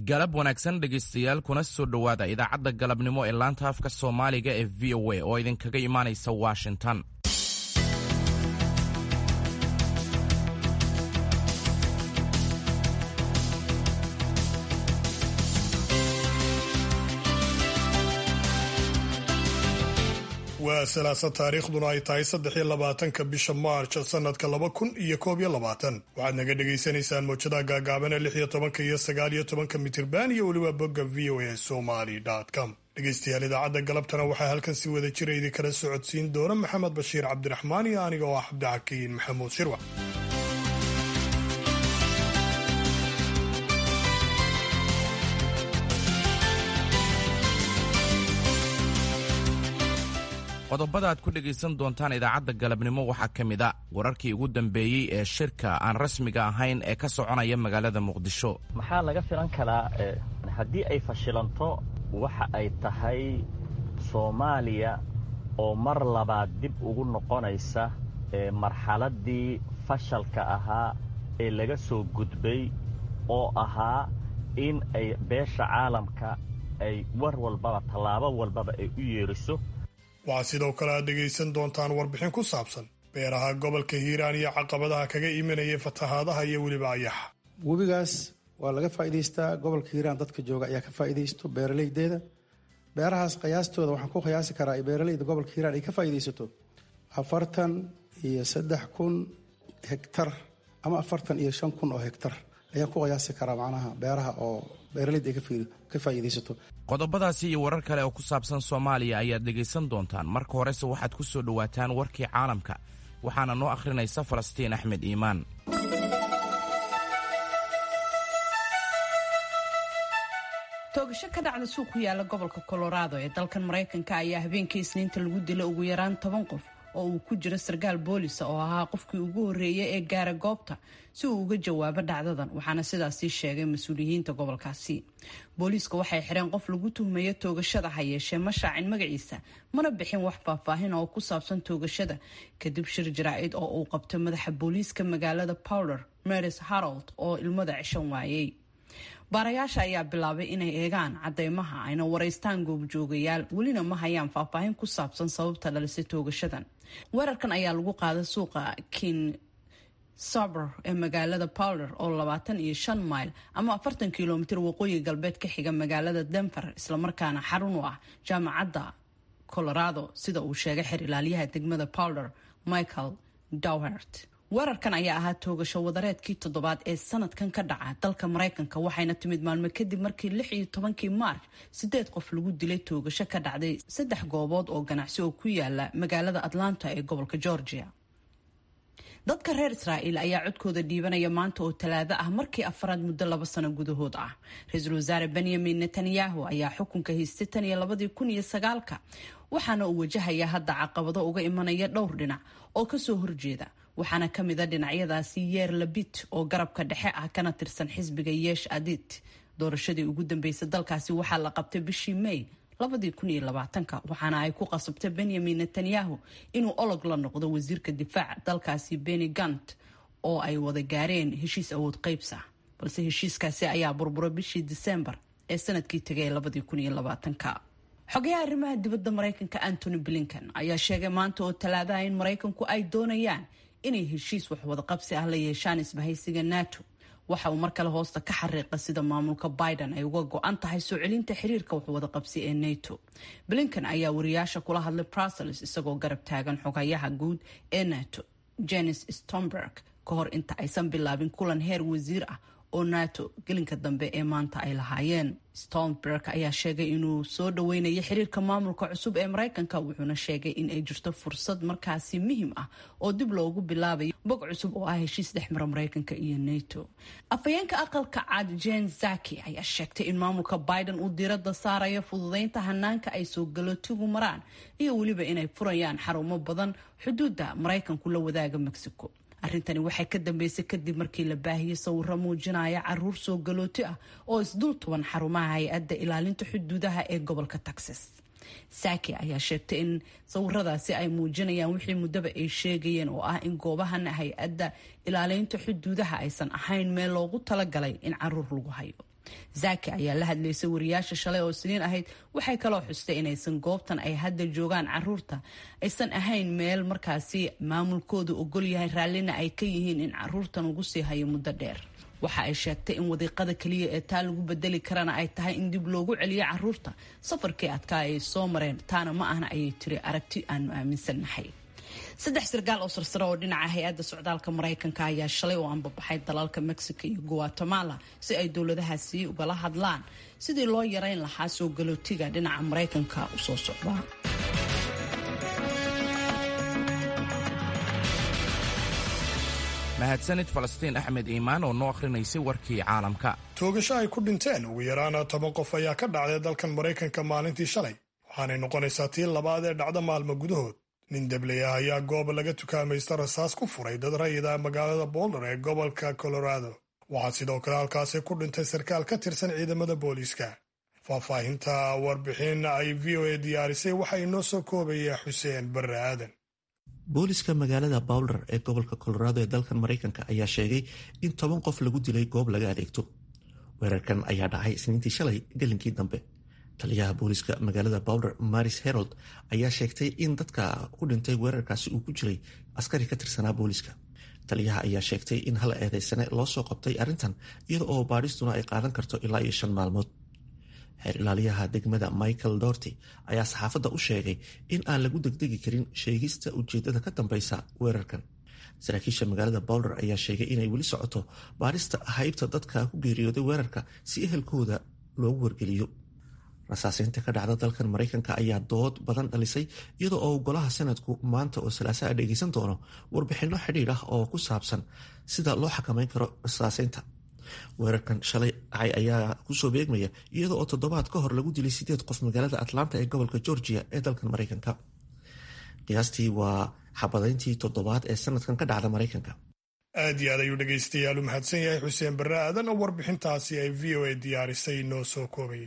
galab wanaagsan dhegaystayaal kuna soo dhowaada idaacadda galabnimo ee laanta afka soomaaliga ee v o a oo idinkaga imaanaysa washington waa salaasa taariikhduna ay tahay saddex iyo labaatanka bisha maarch sanadka laba kun iyo koob iyo labaatan waxaad naga dhagaysanaysaan mowjadaha gaagaaban ee lix iyo tobanka iyo sagaal iyo tobanka mitirban iyo weliba bogga v o a somaly com dhegaystayaal idaacadda galabtana waxaa halkan si wada jira idinkala socodsiin doona maxamed bashiir cabdiraxmaan iyo aniga oo ah cabdixakiin maxamuud shirwac qodobada aad ku dhegaysan doontaan idaacadda galabnimo waxaa ka mid a wararkii ugu dambeeyey ee shirka aan rasmiga ahayn ee ka soconaya magaalada muqdisho maxaa laga filan karaa haddii ay fashilanto waxa ay tahay soomaaliya oo mar labaad dib ugu noqonaysa marxaladdii fashalka ahaa ee laga soo gudbay oo ahaa in ay beesha caalamka ay war walbaba tallaabo walbaba ay u yeeriso waxaad sidoo kale aad dhegaysan doontaan warbixin ku saabsan beeraha gobolka hiiraan iyo caqabadaha kaga imanayay fatahaadaha iyo weliba ayaxa webigaas waa laga faa'iidaystaa gobolka hiiraan dadka jooga ayaa ka faa'iidaysto beeralaydeeda beerahaas qiyaastooda waxaan ku qiyaasi karaa ay beeralayda gobolka hiiraan ay ka faa'iidaysato afartan iyo saddex kun hegtar ama afartan iyo shan kun oo hegtar ayaan ku qiyaasi karaa macnaha beeraha oo beeralayda ay ka faa'iidaysato qodobadaasi iyo warar kale oo ku saabsan soomaaliya ayaad dhegaysan doontaan marka horese waxaad ku soo dhowaataan warkii caalamka waxaana noo akhrinaysa falastiin axmed iimaan toogasho ka dhacda suuq ku yaala gobolka colorado ee dalkan maraykanka ayaa habeenkii isniinta lagu dilay ugu yaraan toban qof oo uu ku jiro sarkaal boolisa oo ahaa qofkii ugu horreeyay ee gaara goobta si uu uga jawaabo dhacdadan waxaana sidaasii sheegay mas-uuliyiinta gobolkaasi booliiska waxay xireen qof lagu tuhmayo toogashada ha yeeshee ma shaacin magaciisa mana bixin wax faahfaahin oo ku saabsan toogashada kadib shir jaraa'id oo uu qabtay madaxa booliiska magaalada powder maris harold oo ilmada cishan waayey baarayaasha ayaa bilaabay inay eegaan cadeymaha ayna waraystaan goobjoogayaal welina ma hayaan faahfaahin ku saabsan sababta dhalisay toogashadan weerarkan ayaa lagu qaaday suuqa kin saber ee magaalada powder oo labaatan iyo shan mayl ama afartan kilomitir waqooyi galbeed ka xiga magaalada denver islamarkaana xarun u ah jaamacadda colorado sida uu sheegay xer ilaalyaha degmada powder michael dowhert weerarkan ayaa ahaa toogasho wadareedkii toddobaad ee sanadkan ka dhaca dalka maraykanka waxayna timid maalmo kadib markii lix iyo tobankii maarch sideed qof lagu dilay toogasho ka dhacday saddex goobood oo ganacsi oo ku yaala magaalada atlanta ee gobolka georgia dadka reer israa'iil ayaa codkooda dhiibanaya maanta oo talaado ah markii afaraad muddo laba sano gudahood ah ra-iisul wasaare benyamin netanyahu ayaa xukunka haystay tan iyo labadii kun iyo sagaalka waxaana uu wajahayaa hadda caqabado uga imanaya dhowr dhinac oo kasoo horjeeda waxaana ka mid a dhinacyadaasi yeer labit oo garabka dhexe ah kana tirsan xisbiga yeesh adit doorashadii ugu dambeysay dalkaasi waxaa la qabtay bishii may waxaana ay ku qasabtay benyamin netanyahu inuu olog la noqdo wasiirka difaaca dalkaasi beni gant oo ay wada gaareen heshiis awood qaybsa balse heshiiskaasi ayaa burburay bishii disembar ee sanadkii tegay xogayaha arrimaha dibadda maraykanka antony blinken ayaa sheegay maanta oo talaadaha in maraykanku ay doonayaan inay heshiis waxwadaqabsi ah la yeeshaan isbahaysiga nato waxa uu mar kale hoosta ka xariiqa sida maamulka biden ay uga go-an tahay soo celinta xiriirka waxwadaqabsi ee nato blinken ayaa wariyaasha kula hadlay brussels isagoo garab taagan xogayaha guud ee nato jenis stomberg ka hor inta aysan bilaabin kulan heer wasiir ah oo nato gelinka dambe ee maanta ay lahaayeen stolnberg ayaa sheegay inuu soo dhaweynayo xiriirka maamulka cusub ee maraykanka wuxuuna sheegay in ay jirto fursad markaasi muhiim ah oo dib loogu bilaabayo bog cusub oo ah heshiis dhexmara maraykanka iyo nato afhayeenka aqalka cad jen zaki ayaa sheegtay in maamulka biden uu diirada saarayo fududeynta hanaanka ay soo galootigu maraan iyo weliba inay furayaan xarumo badan xuduudda maraykanku la wadaaga mexico arrintani waxay ka dambeysay kadib markii la baahiyey sawiro muujinaya caruur soo galooti ah oo isdul tuban xarumaha hay-adda ilaalinta xuduudaha ee gobolka texas saki ayaa sheegtay in sawiradaasi ay muujinayaan wixii muddaba ay sheegayeen oo ah in goobahan hay-adda ilaalinta xuduudaha aysan ahayn meel loogu talagalay in caruur lagu hayo zaki ayaa la hadlaysay wariyaasha shalay oo siniin ahayd waxay kaloo xustay inaysan goobtan ay hadda joogaan caruurta aysan ahayn meel markaasi maamulkoodu ogol yahay raallina ay ka yihiin in caruurtan ugu sii hayo muddo dheer waxa ay sheegtay in wadiiqada keliya ee taa lagu bedeli karana ay tahay in dib loogu celiyo caruurta safarkii adkaa ay soo mareen taana ma ahna ayay tiri aragti aanu aaminsannahay saddex sarkaal oo sarsare oo dhinaca hay-adda socdaalka maraykanka ayaa shalay u ambabaxay dalalka mexico iyo guatemala si ay dowladahaasi ugala hadlaan sidii loo yareyn lahaa soo galootiga dhinaca maraykanka u soo socda mahadsanid falastiin axmed iimaan oo noo akhrinaysay warkii caalamka toogasho ay ku dhinteen ugu yaraana toban qof ayaa ka dhacday dalkan maraykanka maalintii shalay waxaanay noqonaysaa tii labaad ee dhacda maalmo gudahood nin debley ah ayaa goob laga tukaamaysta rasaas ku furay dad rayida magaalada boulder ee gobolka colorado waxaa sidoo kale halkaasi ku dhintay sarkaal ka tirsan ciidamada booliiska faahfaahinta warbixin ay v o a diyaarisay waxa inoo soo koobaya xuseen barre aadan booliska magaalada bowler ee gobolka colorado ee dalkan maraykanka ayaa sheegay in toban qof lagu dilay goob laga adeegto weerarkan ayaa dhacay isniintii shalay gelinkii dambe taliyaha booliska magaalada bowler maris herold ayaa sheegtay in dadka ku dhintay weerarkaasi uu ku jiray askari ka tirsanaa booliska taliyaha ayaa sheegtay in hal eedeysane loo soo qabtay arrintan iyada oo baadhistuna ay qaadan karto ilaa iyo shan maalmood xeer ilaaliyaha degmada michael dorty ayaa saxaafadda u sheegay in aan lagu degdegi karin sheegista ujeedada ka dambeysa weerarkan saraakiisha magaalada bowler ayaa sheegay inay weli socoto baadhista haybta dadka ku geeriyooday weerarka si ehelkooda loogu wargeliyo rasaaseynta ka dhacda dalkan maraykanka ayaa dood badan dhalisay iyada oo golaha sanadku maanta oo salaasaa dhegeysan doono warbixinno xidhiir ah oo ku saabsan sida loo xakameyn karo rasaaseynta weerarkan shalay dhacay ayaa kusoo beegmaya iyada oo toddobaad ka hor lagu dilay sideed qof magaalada atlanta ee gobolka georgia ee dalkan maraykanka qiyaastii waa xabadayntii toddobaad ee sanadkan ka dhacda maraykanka aad iyo aad ayuu dhegaystayaal u mahadsan yahay xuseen barre aadan oo warbixintaasi ay v o a diyaarisay noo soo koobayay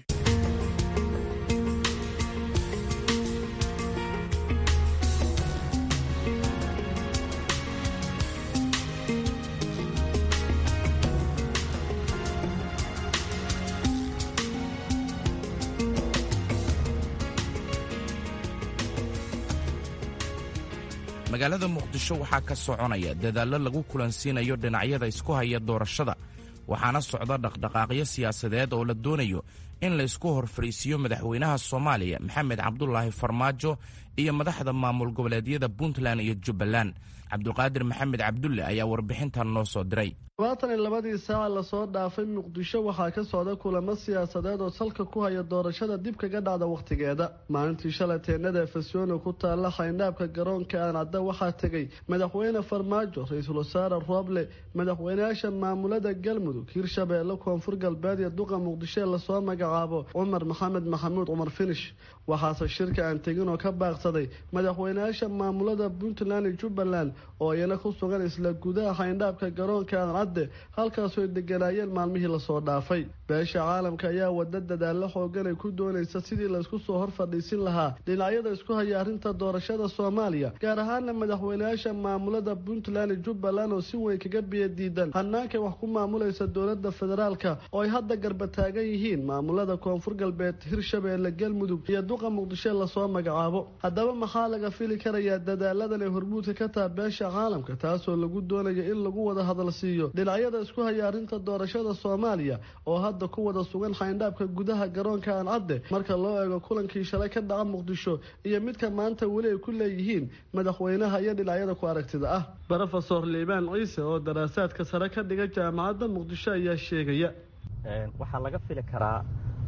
magaalada muqdisho waxaa ka soconaya dadaallo lagu kulansiinayo dhinacyada isku haya doorashada waxaana socda dhaqdhaqaaqyo siyaasadeed oo la doonayo in laysku hor fadhiisiiyo madaxweynaha soomaaliya maxamed cabdulaahi farmaajo iyo madaxda maamul goboleedyada puntland iyo jubbaland cabdulqaadir maxamed cabdulle ayaa warbixintan noo soo diray labaatan iyo labadii saaca lasoo dhaafay muqdisho waxaa ka socda kulamo siyaasadeed oo salka ku haya doorashada dib kaga dhacda wakhtigeeda maalintii shalay teenada efesyono ku taalla xayndaabka garoonka aancadda waxaa tegay madaxweyne farmaajo ra-iisul wasaare rooble madaxweyneyaasha maamulada galmudug hirshabeelle koonfur galbeed iyo duqa muqdisho ee lasoo magacaabo cumar maxamed maxamuud cumar finish waxaase shirka aan tegin oo ka baaqsaday madaxweyneyaasha maamulada puntland iyo jubbaland oo iyana ku sugan isla gudaha xayndaabka garoonka aancadde halkaasoo ay deganaayeen maalmihii lasoo dhaafay beesha caalamka ayaa wada dadaalo xoogan ay ku doonaysa sidii laysku soo hor fadhiisin lahaa dhinacyada isku haya arrinta doorashada soomaaliya gaar ahaana madaxweyneyaasha maamulada puntland iyo jubbaland oo si weyn kaga biyo diidan hannaankay wax ku maamulaysa dowlada federaalka oo ay hadda garba taagan yihiin maamulada koonfur galbeed hirshabeelle galmudug iyo duqa muqdisho lasoo magacaabo haddaba maxaa laga fili karayaa dadaaladan ay hormuudka ka taha beesha caalamka taasoo lagu doonayo in lagu wada hadal siiyo dhinacyada isku haya arrinta doorashada soomaaliya oo hadda ku wada sugan xayndaabka gudaha garoonka aancadde marka loo eego kulankii shalay ka dhaca muqdisho iyo midka maanta weli ay ku leeyihiin madaxweynaha iyo dhinacyada ku aragtida ah rofesor liibaan ciise oo daraasaadka sare ka dhiga jaamacadda muqdisho ayaa sheegaya waxaa laga fili karaa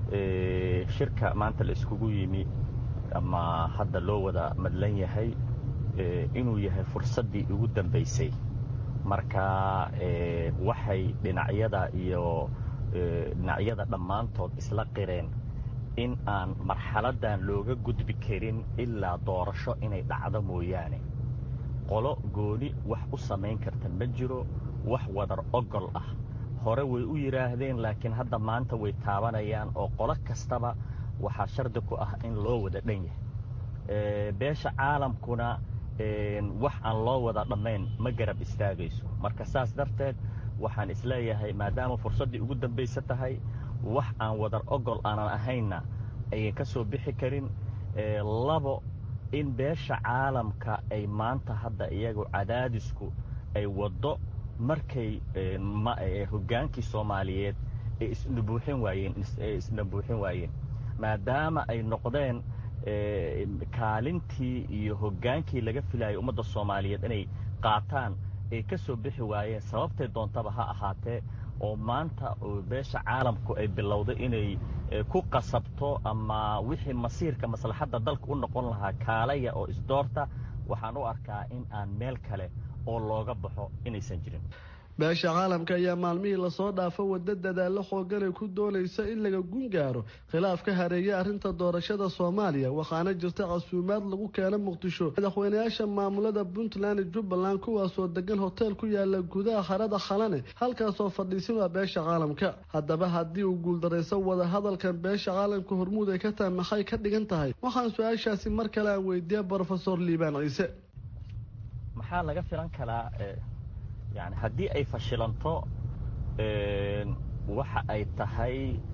shirka maanta la iskugu yimi ama hadda loo wada madlan yahay inuu yahay fursaddii ugu dambaysay marka waxay dhinacyada iyo dhinacyada dhammaantood isla qireen in aan marxaladdan looga gudbi karin ilaa doorasho inay dhacdo mooyaane qolo gooni wax u samayn karta ma jiro wax wadar ogol ah hore way u yidhaahdeen laakiin hadda maanta way taabanayaan oo qolo kastaba waxaa shardi ku ah in loo wada dhan yahay beesha caalamkuna wax aan loo wada dhammayn ma garab istaagayso marka saas darteed waxaan isleeyahay maadaama fursaddii ugu dambaysa tahay wax aan wadar ogol aanan ahaynna ayan ka soo bixi karin labo in beesha caalamka ay maanta hadda iyagu cadaadisku ay waddo markay hoggaankii soomaaliyeed ay isnabuuxin waayeen ay isnabuuxin waayeen maadaama ay noqdeen kaalintii iyo hoggaankii laga filayay ummadda soomaaliyeed inay qaataan ay ka soo bixi waayeen sababtay doontaba ha ahaatee oo maanta beesha caalamku ay bilowday inay ku qasabto ama wixii masiirka maslaxadda dalka u noqon lahaa kaalaya oo isdoorta waxaan u arkaa in aan meel kale oo looga baxo inaysan jirin beesha caalamka ayaa maalmihii lasoo dhaafo waddo dadaallo xoogan ay ku doonaysa in laga gun gaaro khilaaf ka hareeya arrinta doorashada soomaaliya waxaana jirta casuumaad lagu keena muqdisho madaxweynayaasha maamulada puntland iyo jubbaland kuwaasoo degan hoteel ku yaala gudaha harada khalane halkaasoo fadhiisin waa beesha caalamka haddaba haddii uu guuldarayso wadahadalkan beesha caalamka hormuud ay ka tahay maxay ka dhigan tahay waxaan su-aashaasi mar kale aan weydiiya brofesor liibaan ciise maxaa laga filan karaa yani haddii ay fashilanto waxa ay tahay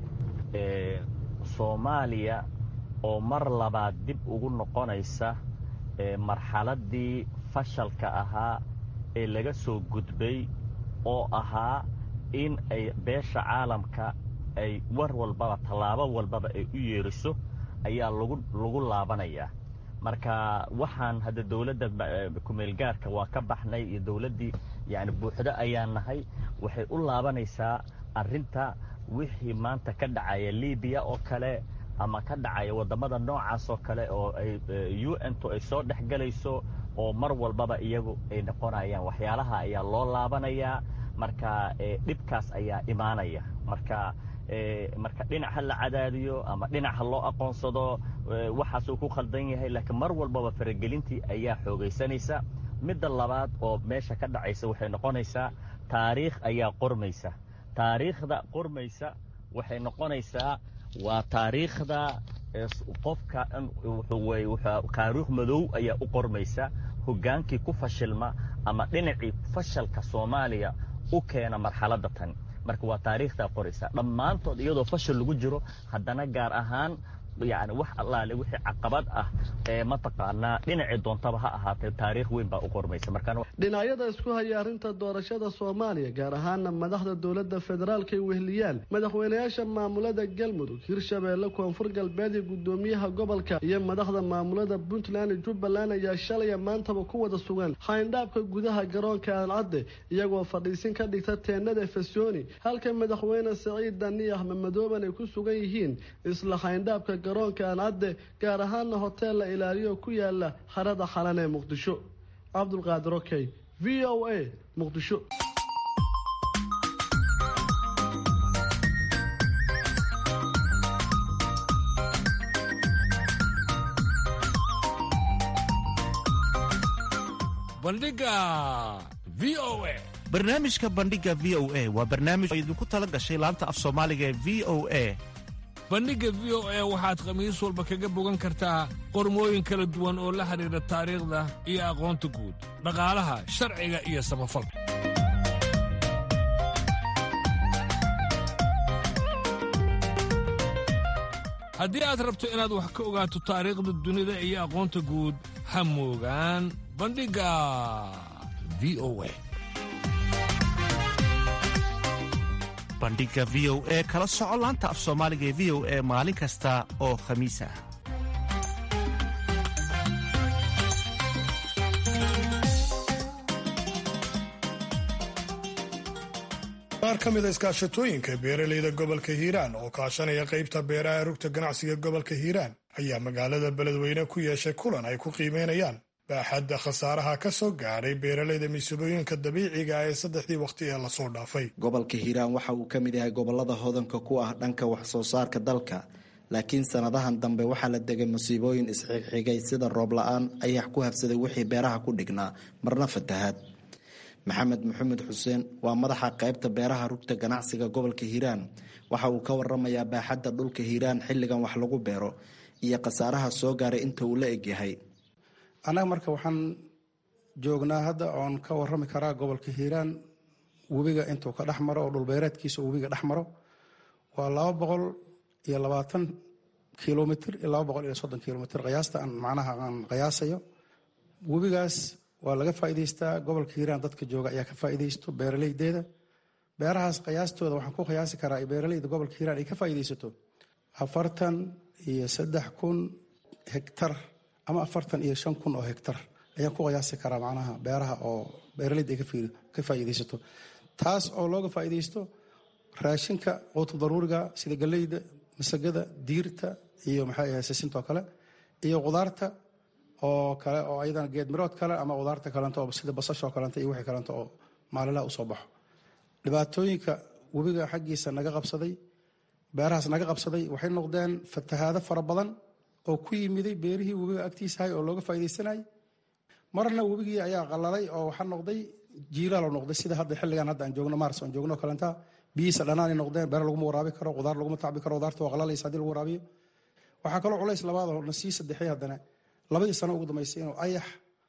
soomaaliya oo mar labaad dib ugu noqonaysa marxaladdii fashalka ahaa ee laga soo gudbay oo ahaa in ay beesha caalamka ay war walbaba tallaabo walbaba ay u yeeriso ayaa lagu laabanayaa marka waxaan hadda dowladda kumeelgaarka waa ka baxnay iyo dowladdii yani buuxdo ayaa nahay waxay u laabanaysaa arrinta wixii maanta ka dhacaya libiya oo kale ama ka dhacaya waddamada noocaas oo kale oo ay u n tu ay soo dhex galayso oo mar walbaba iyagu ay noqonayaan waxyaalaha ayaa loo laabanayaa marka dhibkaas ayaa imaanaya marka marka dhinac ha la cadaadiyo ama dhinac ha loo aqoonsado waxaasuu ku khaldan yahay laakiin mar walbaba faragelintii ayaa xoogaysanaysa midda labaad oo meesha ka dhacaysa waxay noqonaysaa taariikh ayaa qormaysa taariikhda qormaysa waxay noqonaysaa waa taariikhda qofka taariikh madow ayaa u qormaysa hoggaankii ku fashilma ama dhinacii fashalka soomaaliya u keena marxaladda tan marka waa taariikhdaa qoraysa dhammaantood iyadoo fashil lagu jiro haddana gaar ahaan yani wax allaale wixii caqabad ah ee mataqaanaa dhinacii doontaba ha ahaatee taariikh weyn baa u qormaysa dhinacyada isku haya arrinta doorashada soomaaliya gaar ahaana madaxda dowladda federaalka ay wehliyaan madaxweynayaasha maamulada galmudug hirshabeelle koonfur galbeed iyo guddoomiyaha gobolka iyo madaxda maamulada puntland iyo jubbaland ayaa shalaya maantaba ku wada sugan xayndhaabka gudaha garoonka aancadde iyagoo fadhiisin ka dhigta teenada fesoni halka madaxweyne saciid dani axmed madooban ay ku sugan yihiin isla xayndhaabka garoonka aancadde gaar ahaana hoteel la ilaaliyo ku yaala harada xalan ee muqdisho cabdulqaadir okey v o a muqdisho bandhiga v o a barnaamijka bandhiga v o a waa barnaamij oo idinku tala gashay laanta af soomaaliga ee v o a bandhigga v o a waxaad khamiis walba kaga bogan kartaa qormooyin kala duwan oo la xidhiidha taariikhda iyo aqoonta guud dhaqaalaha sharciga iyo samafalka haddii aad rabto inaad wax ka ogaato taariikhda dunida iyo aqoonta guud ha moogaan bandhigga v o a bandhiga v o e kala soco laanta af soomaaliga ee v o e maalin kasta oo khamiis ah qaar ka mid a iskaashatooyinka beeralayda gobolka hiiraan oo kaashanaya qaybta beeraha rugta ganacsiga gobolka hiiraan ayaa magaalada beledweyne ku yeeshay kulan ay ku qiimeynayaan baaxadda khasaaraha ka soo gaadhay beeralayda masiibooyinka dabiiciga ah ee saddexdii waqti ee lasoo dhaafay gobolka hiiraan waxa uu ka mid yahay gobolada hodanka ku ah dhanka wax soo saarka dalka laakiin sanadahan dambe waxaa la degay masiibooyin isxigxigay sida roob la-aan ayax ku habsaday wixii beeraha ku dhignaa marna fatahaad maxamed maxamed xuseen waa madaxa qaybta beeraha rugta ganacsiga gobolka hiiraan waxa uu ka waramayaa baaxadda dhulka hiiraan xilligan wax lagu beero iyo khasaaraha soo gaaray inta uu la egyahay annaga marka waxaan joognaa hadda oon ka warami karaa gobolka hiiraan webiga intuu ka dhex maro oo dhulbeereedkiisa webiga dhex maro waa laba boqol iyo labaatan kilomitr iyo laba boqol iyo soddon kilomitr qiyaasta aan macnaha aan qiyaasayo webigaas waa laga faa'iidaystaa gobolka hiiraan dadka jooga ayaa ka faa'iidaysto beeraleydeeda beerahaas qiyaastooda waxaan ku qiyaasi karaa beeraleyda gobolka hiiraan ay ka faa'iidaysato afartan iyo saddex kun hektar ama afartan iyo shan kun oo hektar ayaan ku qiyaasi karaa macnaha beeraha oo beeraleyda ay ka faa'iidaysato taas oo looga faa'iidaysto raashinka quutu daruuriga sida galleyda masagada diirta iyo maxay ahayd sisintoo kale iyo qudaarta oo kale oo ayadana geed mirood kale ama qudaarta kalento oo sida basasha oo kalento iyo wixii kalento oo maalinlaha usoo baxo dhibaatooyinka webiga xaggiisa naga qabsaday beerahaas naga qabsaday waxay noqdeen fatahaado fara badan oo ku yimiday beerihii webiga agtiisahay oo looga faa'iidaysanayay marna webigii ayaa qalalay oo waxaa noqday jiilaal noqday sida hadda xilligan hadda aan joogno mars aan joogno kalenta biyihiisa dhanaanay noqdeen beer laguma waraabi karo qudaar laguma tacbi karo qudaarta waa qalalaysa hadii lagu waraabiyo waxaa kaloo culays labaad oo na sii saddexay haddana labadii sano ugu dambaysay inuu ayax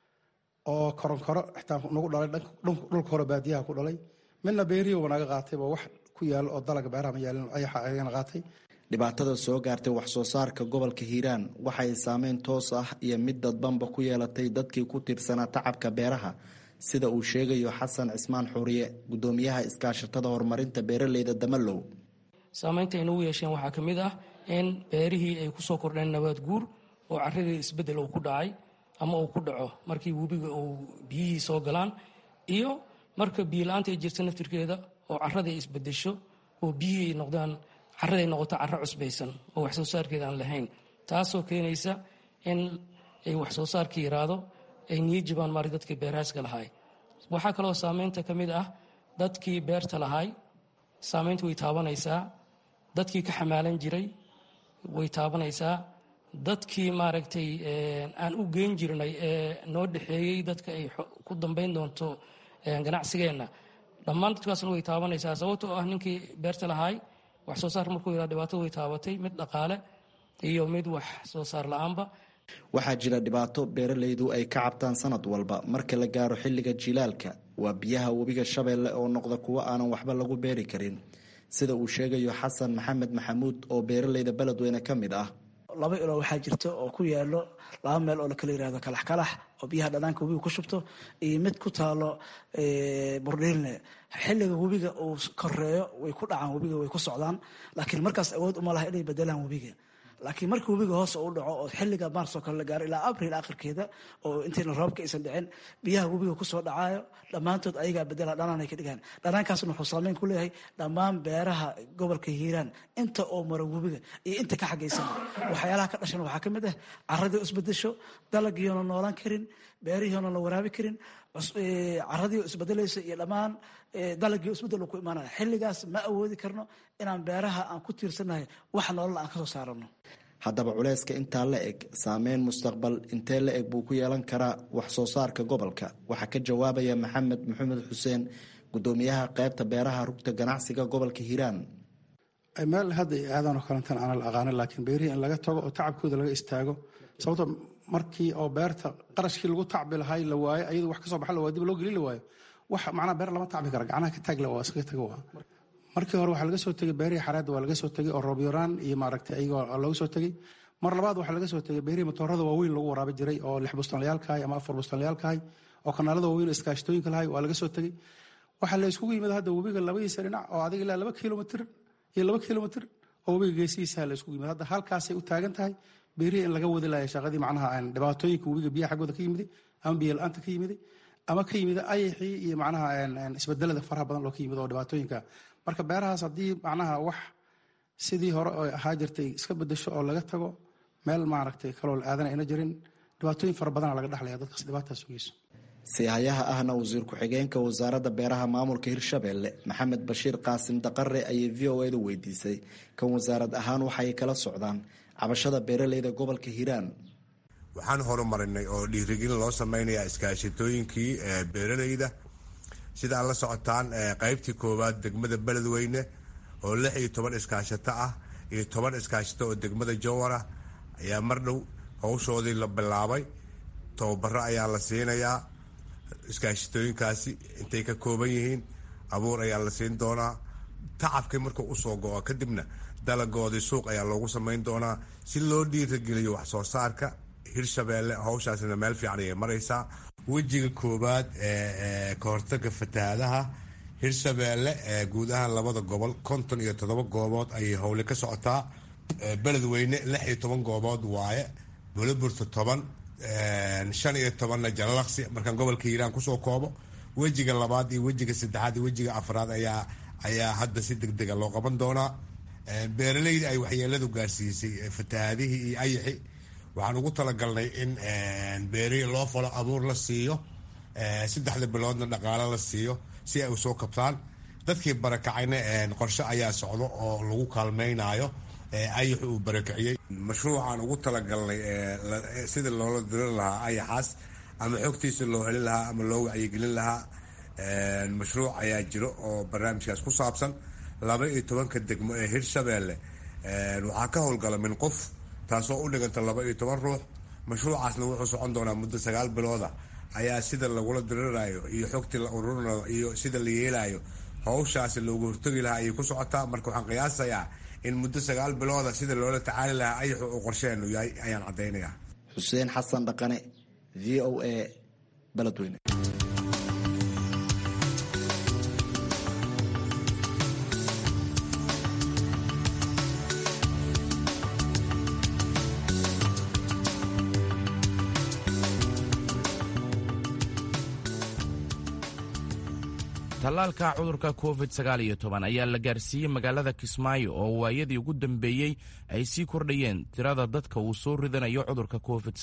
oo koronkoro xitaa nagu dhalay dhulka hore baadiyaha ku dhalay midna beerihiiba naga qaatayba wax ku yaalo oo dalaga beeraha ma yaalin ayaxa ayagana qaatay dhibaatada soo gaartay wax soo saarka gobolka hiiraan waxay saameyn toos ah iyo mid dadbanba ku yeelatay dadkii ku tiirsanaa tacabka beeraha sida uu sheegayo xasan cismaan xuuriye gudoomiyaha iskaashatada horumarinta beeraleyda damalow saameynta ay nagu yeesheen waxaa ka mid ah in beerihii ay kusoo kordheen nabaad guur oo caradii isbedel uu ku dhacay ama uu ku dhaco markii webiga uu biyihii soo galaan iyo marka biyola-aanta ay jirta naftirkeeda oo carada ay isbedesho oo biyihii ay noqdaan caraday noqoto caro cusbaysan oo wax soo saarkeeda aan lahayn taasoo keenaysa in ay wax soo saarka yaraado ay niyo jibaan maari dadkii beeraaska lahaay waxaa kaloo saameynta ka mid ah dadkii beerta lahaay saameynta way taabanaysaa dadkii ka xamaalan jiray way taabanaysaa dadkii maaragtay aan u geyn jirnay ee noo dhexeeyey dadka ay ku dambeyn doonto ganacsigeenna dhammaan dadkaasna way taabanaysaa sababto oo ah ninkii beerta lahaay wax soo saar markuu yaraa dhibaatada way taabatay mid dhaqaale iyo mid wax soo saar la-aanba waxaa jira dhibaato beeraleydu ay ka cabtaan sanad walba marka la gaaro xilliga jilaalka waa biyaha webiga shabeelle oo noqda kuwo aanan waxba lagu beeri karin sida uu sheegayo xasan maxamed maxamuud oo beeraleyda beledweyne ka mid ah laba ilo waxaa jirta oo ku yaalo laba meel oo lakala yirahdo kalax kalax oo biyaha dhanaanka webiga ku shubto iyo mid ku taalo burdhiilne xilliga webiga uu koreeyo way ku dhacaan webiga way ku socdaan laakiin markaas awood uma laha inay bedelaan webiga laakiin markii webiga hoos u dhaco oo xilliga maars oo kale la gaaro ilaa abril akhirkeeda oo intayna roobka aysan dhicin biyaha webiga kusoo dhacaayo dhammaantood ayagaa bedela dhanaanay ka dhigaan dhanaankaasna wuxuu saameyn ku leeyahay dhammaan beeraha gobolka hiiraan inta oo mara webiga iyo inta ka xagaysan waxyaalaha ka dhashan waxaa ka mid ah caradii isbedesho dalagiiona noolaan karin beerihiona la waraabi karin caradii isbedelaysa iyo dhammaan dalagii isbedel ku imaanaya xilligaas ma awoodi karno inaan beeraha aan ku tiirsanahay wax nolol aan kasoo saarano haddaba culeyska intaa la eg saameyn mustaqbal intee la eg buu ku yeelan karaa wax soo saarka gobolka waxaa ka jawaabaya maxamed maxamed xuseen gudoomiyaha qeybta beeraha rugta ganacsiga gobolka hiiraan meel hadda aadan oo kalentan aana la aqaanin laakiin beerihii in laga tago oo tacabkooda laga istaago sababto markii oo beerta qarashkii lagu tacbi lahay la waayo ayadu wax kasoo baxa la waayo dib loo gelin la waayo wax macnaa beer lama tacbi kara gacnaha ka taagla waa iskaga tago waa markii hore waxaa laga soo tegey beerihii xareedda waa laga soo tegey oo roobyoraan iyo maaragtay ayagoo looga soo tegey mar labaad waxaa laga soo tegey beerihii matoorada waaweyn lagu waraabi jiray oo lix bustanlayaalkahay ama afar bustanlayaalkahay oo kanaalada waaweyn oo iskaashatooyinka lahay waa laga soo tegey waxaa la iskugu yimid hadda webiga labadiisa dhinac oo adiga ilaa laba kilomitr iyo laba kilomitr oo webiga geesihiisa la iskugu yimid hadda halkaasay u taagan tahay beerihii in laga wadi laaya shaqadii macnaha dhibaatooyinka webiga biyaha xaggooda ka yimiday ama biyo la-aanta ka yimiday ama ka yimida ayaxii iyo macnaha isbedelada faraha badan loo ka yimid oo dhibaatooyinka marka beerahaas haddii macnaha wax sidii hore oo ahaa jirtay iska bedesho oo laga tago meel maaragtay kaloo la aadana ayna jirin dhibaatooyin fara badana laga dhexlaya dadkaas dhibaataas sugeyso siihayaha ahna wasiir ku-xigeenka wasaaradda beeraha maamulka hirshabelle maxamed bashiir qaasim daqare ayay v o edu weydiisay kan wasaarad ahaan waxay kala socdaan cabashada beeraleyda gobolka hiiraan waxaan horumarinay oo dhiirigelin loo sameynaya iskaashatooyinkii beeraleyda sida aad la socotaan qeybtii koowaad degmada beledweyne oo lix iyo toban iskaashato ah iyo toban iskaashato oo degmada jowara ayaa mar dhow howshoodii la bilaabay tababaro ayaa la siinayaa iskaashatooyinkaasi intay ka kooban yihiin abuur ayaa la siin doonaa tacabkii markuu usoo go-o kadibna dalagoodii suuq ayaa loogu samayn doonaa si loo dhiirageliyo wax soo saarka hirshabeelle hawshaasina meel fiican ayay maraysaa wejiga koowaad ee ka hortaga fatahaadaha hirshabeelle guud ahaan labada gobol konton iyo toddoba goobood ayay howle ka socotaa beledweyne lix iyo toban goobood waaye buliburta toban shan iyo tobanna jalalaqsi markaan gobolka hiiraan kusoo koobo wejiga labaad iyo wejiga saddexaad iyo wejiga afraad ayaa ayaa hadda si deg dega loo qaban doonaa beeraleyda ay waxyeeladu gaarsiisay fatahaadihii iyo ayaxi waxaan ugu talagalnay in beeri loo falo abuur la siiyo saddexda biloodna dhaqaalo la siiyo si ay usoo kabtaan dadkii barakacayna qorshe ayaa socdo oo lagu kaalmaynayo ayaxu uu barakiciyey mashruucaan ugu talagalnay sida loola dirin lahaa ayaxaas ama xogtiisa loo helin lahaa ama loo wacyigelin lahaa mashruuc ayaa jiro oo barnaamijkaas ku saabsan laba iyo tobanka degmo ee hirshabeelle waxaa ka howlgala min qof taasoo u dhiganta laba iyo toban ruux mashruucaasna wuxuu socon doonaa muddo sagaal bilooda ayaa sida lagula dirirayo iyo xogtii la ururinayo iyo sida la yeelayo hawshaasi loogu hortagi lahaa ayay ku socotaa marka waxaan qiyaasayaa in muddo sagaal bilooda sida loola tacaali lahaa ayaxu uu qorsheenu yahay ayaan caddaynaya xuseen xasan dhaqane v o a beledweyne tallaalka cudurka covid ayaa la gaarsiiyey magaalada kismaayo oo waayadii ugu dambeeyey ay sii kordhayeen tirada dadka uu soo ridanayo cudurka covid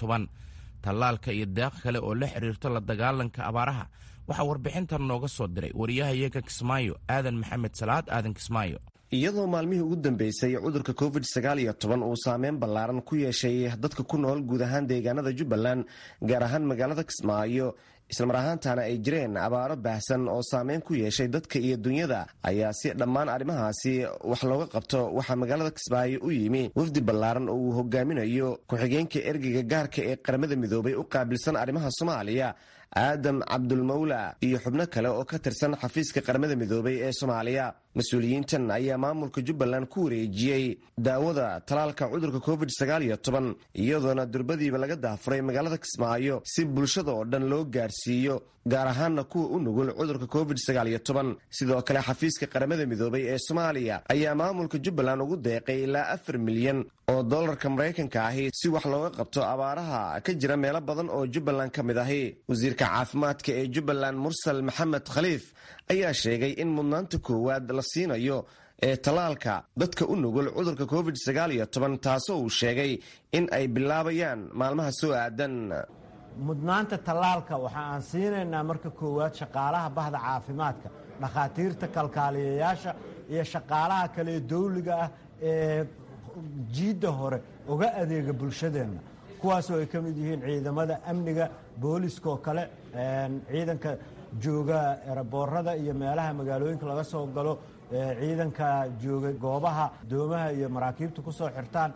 tallaalka iyo deeq kale oo la xiriirto la dagaalanka abaaraha waxaa warbixintan nooga soo diray wariyahayaga kismaayo aadan maxamed salaad aadan kismaayo iyadoo maalmihii ugu dambeysay cudurka covid uu saameyn ballaaran ku yeeshay dadka ku nool guud ahaan deegaanada jubbaland gaar ahaan magaalada kismaayo islamar ahaantana ay jireen abaaro baahsan oo saameyn ku yeeshay dadka iyo dunyada ayaa si dhammaan arrimahaasi wax looga qabto waxaa magaalada kismaayo u yimi wafdi ballaaran oo uu hogaaminayo ku-xigeenka ergeyga gaarka ee qaramada midoobay u qaabilsan arrimaha soomaaliya aadam cabdulmawla iyo xubno kale oo ka tirsan xafiiska qaramada midoobay ee soomaaliya mas-uuliyiintan ayaa maamulka jubbaland ku wareejiyey daawada talaalka cudurka covid iyadoona durbadiiba laga daafuray magaalada kismaayo si bulshada oo dhan loo gaarsiiyo gaar ahaanna kuwa u nugul cudurka covid sidoo kale xafiiska qaramada midoobay ee soomaaliya ayaa maamulka jubbaland ugu deeqay ilaa afar milyan oo dolarka maraykanka ahi si wax looga qabto abaaraha ka jira meelo badan oo jubbaland ka mid ahi wasiirka caafimaadka ee jubbaland mursal maxamed khaliif ayaa sheegay in mudnaanta koowaad la siinayo ee tallaalka dadka u nugul cudurka covid taasoo uu sheegay in ay bilaabayaan maalmaha soo aadan mudnaanta tallaalka waxa aan siinaynaa marka koowaad shaqaalaha bahda caafimaadka dhakhaatiirta kalkaaliyayaasha iyo shaqaalaha kale ee dawliga ah ee jiidda hore uga adeega bulshadeenna kuwaasoo ay ka mid yihiin ciidamada amniga booliska oo kale ciidanka jooga eraboorada iyo meelaha magaalooyinka laga soo galo ciidanka jooga goobaha doomaha iyo maraakiibta ku soo xirtaan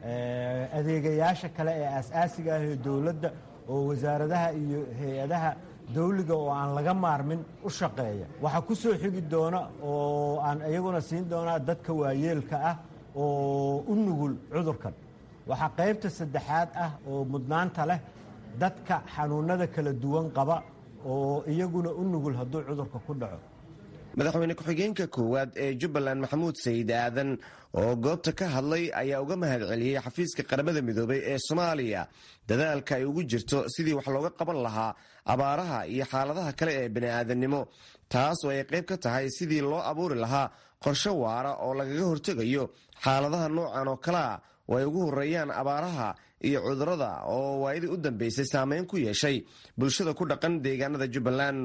adeegayaasha kale ee aas-aasiga ah ee dowladda oo wasaaradaha iyo hay-adaha dawliga oo aan laga maarmin u shaqeeya waxaa ku soo xigi doona oo aan iyaguna siin doonaa dadka waayeelka ah oo u nugul cudurkan waxaa qaybta saddexaad ah oo mudnaanta leh dadka xanuunada kala duwan qaba oo iyaguna u nugul hadduu cudurka ku dhaco madaxweyne ku-xigeenka koowaad ee jubbaland maxamuud sayid aadan oo goobta ka hadlay ayaa uga mahad celiyey xafiiska qaramada midoobay ee soomaaliya dadaalka ay ugu jirto sidii wax looga qaban lahaa abaaraha iyo xaaladaha kale ee bini'aadannimo taas oo ay qayb ka tahay sidii loo abuuri lahaa qorshe waara oo lagaga hortegayo xaaladaha noocan oo kalea oo ay ugu horeeyaan abaaraha iyo cudurada oo waayadii u dambeysay saameyn ku yeeshay bulshada ku dhaqan deegaanada jubbaland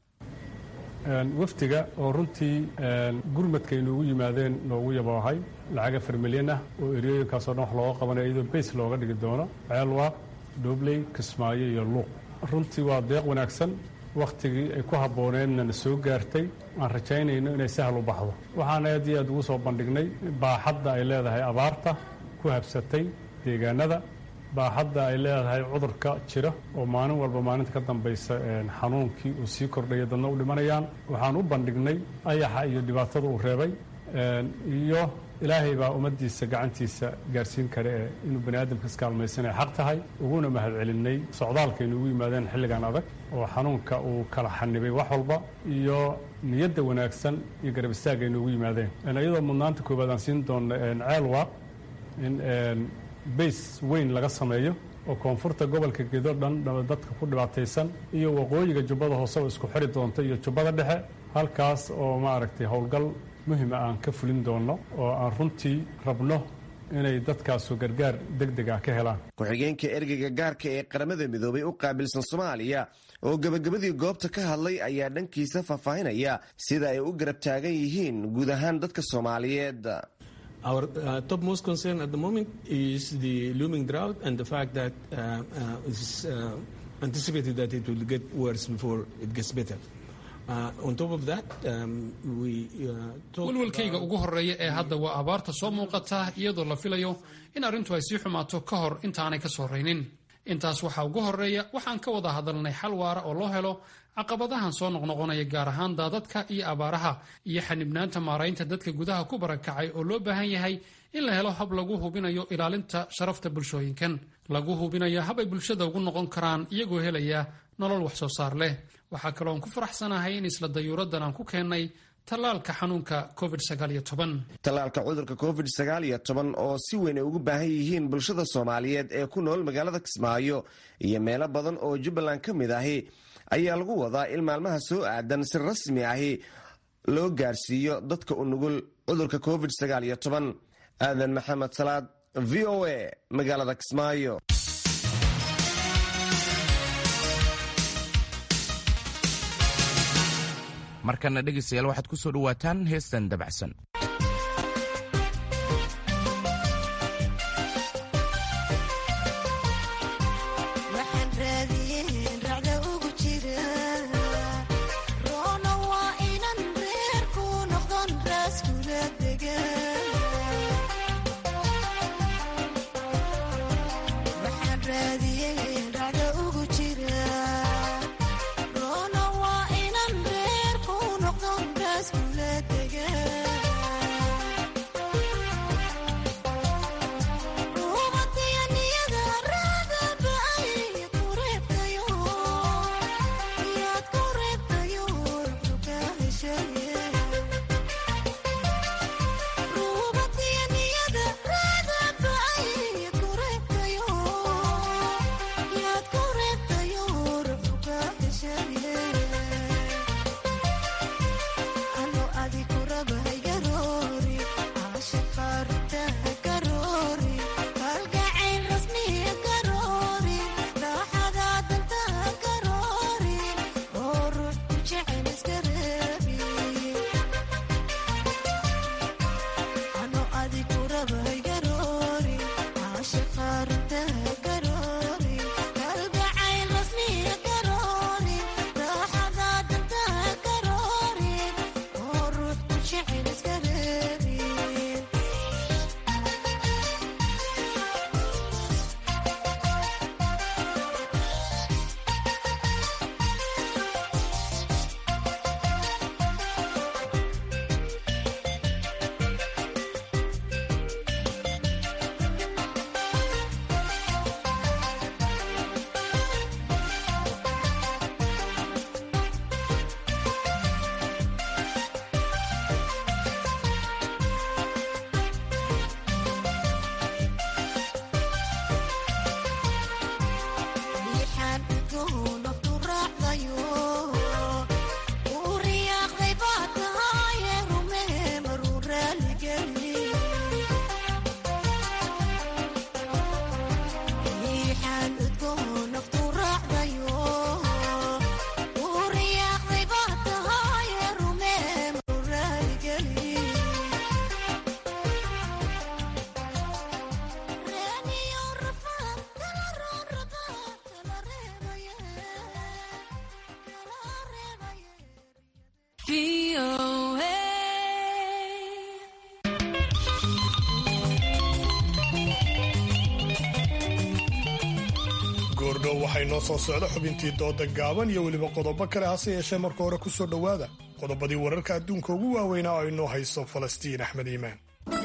wafdiga oo runtii gurmadka ay noogu yimaadeen noogu yaboohay lacag afar milyan ah oo eryooyinkaasoo dhan wax looga qabanayo iyadoo beys looga dhigi doono ceelwaaq dhoobley kismaayo iyo luuq runtii waa deeq wanaagsan wakhtigii ay ku habbooneedna na soo gaartay aan rajaynayno inay sahal u baxdo waxaan aad iyo aad ugu soo bandhignay baaxadda ay leedahay abaarta ku habsatay deegaanada baaxadda ay leedahay cudurka jira oo maalin walba maalinta ka dambaysa xanuunkii uu sii kordhaya dadna u dhimanayaan waxaan u bandhignay ayaxa iyo dhibaatada uu reebay iyo ilaahay baa ummaddiisa gacantiisa gaarsiin kare ee inuu bani aadamka iskaalmaysanaya xaq tahay uguna mahadcelinay socdaalkaynu ugu yimaadeen xilligan adag oo xanuunka uu kala xanibay wax walba iyo niyadda wanaagsan iyo garab istaagaynu ugu yimaadeen iyadoo mudnaanta koowaad aan siin doonno ceelwa in bays weyn laga sameeyo oo koonfurta gobolka gedo dhan dadka ku dhibaataysan iyo waqooyiga jubbada hooseba isku xiri doonta iyo jubbada dhexe halkaas oo maaragtay howlgal muhima aan ka fulin doonno oo aan runtii rabno inay dadkaasu gargaar deg deg ah ka helaan ku-xigeenka ergeyga gaarka ee qaramada midoobay u qaabilsan soomaaliya oo gebagabadii goobta ka hadlay ayaa dhankiisa faahfaahinaya sida ay u garab taagan yihiin guud ahaan dadka soomaaliyeed Our uh, topmost concern at the moment is the looming drought and the fact that uh, uh, it's uh, anticipated that it will get worse before it gets better. Uh, on top of that, um, we uh, walwalkayga ugu horreeya ee hadda waa abaarta soo muuqata iyadoo la filayo in arrintu ay sii xumaato ka hor intaanay ka soo raynin intaas waxaa ugu horreeya waxaan ka wada hadalnay xal waara oo loo helo caqabadahan soo noqnoqonaya gaar ahaan daadadka iyo abaaraha iyo xanibnaanta maaraynta dadka gudaha ku barakacay oo loo baahan yahay in la helo hab lagu hubinayo ilaalinta sharafta bulshooyinkan lagu hubinayo hab ay bulshada ugu noqon karaan iyagoo helaya nolol wax soo saar leh waxaa kaloo aan ku faraxsanahay in isla dayuuraddan aan ku keennay tallaalka xanuunka covid tallaalka cudurka covid oo si weyn ay ugu baahan yihiin bulshada soomaaliyeed ee ku nool magaalada kismaayo iyo meelo badan oo jubbaland ka mid ahi ayaa lagu wadaa in maalmaha soo aadan si rasmi ahi loo gaarsiiyo dadka u nugul cudurka covid aadan maxamed salaad v o a magaalada kismaayo markana dhegaystayaal waxaad ku soo dhowaataan heestan dabacsan Rona waa inan reer ku noqdon raas kula dega inoo soo socda xubintii dooda gaaban iyo weliba qodobo kale hase yeeshee marka hore ku soo dhowaada qodobadii wararka adduunka ugu waaweynaa oo inoo hayso falastiin axmed iimaan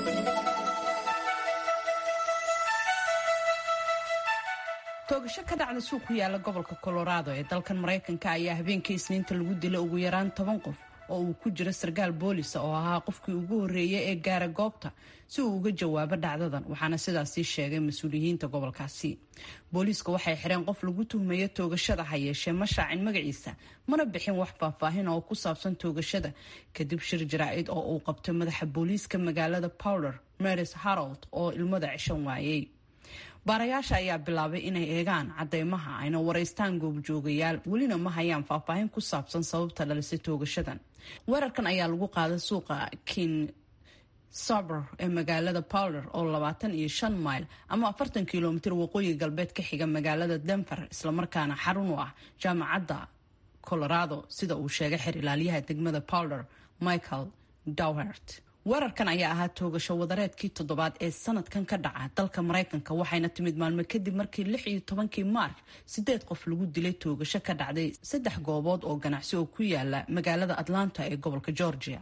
toogasho ka dhacda suuq ku yaala gobolka colorado ee dalkan maraykanka ayaa habeenkii isniinta lagu dilay ugu yaraan toban qof oo uu ku jiro sarkaal boolisa oo ahaa qofkii ugu horreeyay ee gaara goobta si uu uga jawaabo dhacdadan waxaana sidaasii sheegay mas-uuliyiinta gobolkaasi booliiska waxay xireen qof lagu tuhmayo toogashada ha yeeshee ma shaacin magaciisa mana bixin wax faahfaahin oo ku saabsan toogashada kadib shir jaraa'id oo uu qabtay madaxa booliiska magaalada powder maris harold oo ilmada cishan waayey baarayaasha ayaa bilaabay inay eegaan cadeymaha ayna waraystaan goobjoogayaal welina ma hayaan faahfaahin ku saabsan sababta dhalisay toogashadan weerarkan ayaa lagu qaaday suuqa king saber ee magaalada powder oo labaatan iyo shan mayl ama afartan kilomitir waqooyi galbeed ka xiga magaalada denver islamarkaana xarun u ah jaamacadda colorado sida uu sheegay xer ilaalyaha degmada powder michael dowhert weerarkan ayaa ahaa toogasho wadareedkii toddobaad ee sanadkan ka dhaca dalka maraykanka waxayna timid maalmo kadib markii lix iyo tobankii maarch sideed qof lagu dilay toogasho ka dhacday saddex goobood oo ganacsi oo ku yaala magaalada atlanta ee gobolka georgia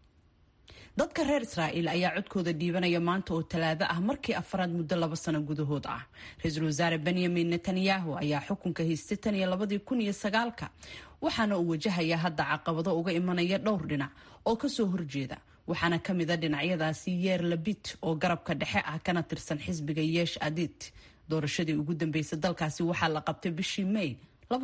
dadka reer israa'iil ayaa codkooda dhiibanaya maanta oo talaado ah markii afaraad muddo laba sano gudahood ah ra-iisul wasaare benyamin netanyahu ayaa xukunka haystay tan iyo labadii kun iyo sagaalka waxaana uu wajahayaa hadda caqabado uga imanaya dhowr dhinac oo kasoo horjeeda waxaana ka mid a dhinacyadaasi yeer labit oo garabka dhexe ah kana tirsan xisbiga yeesh adit doorashadii ugu dambeysay dalkaasi waxaa la qabtay bishii may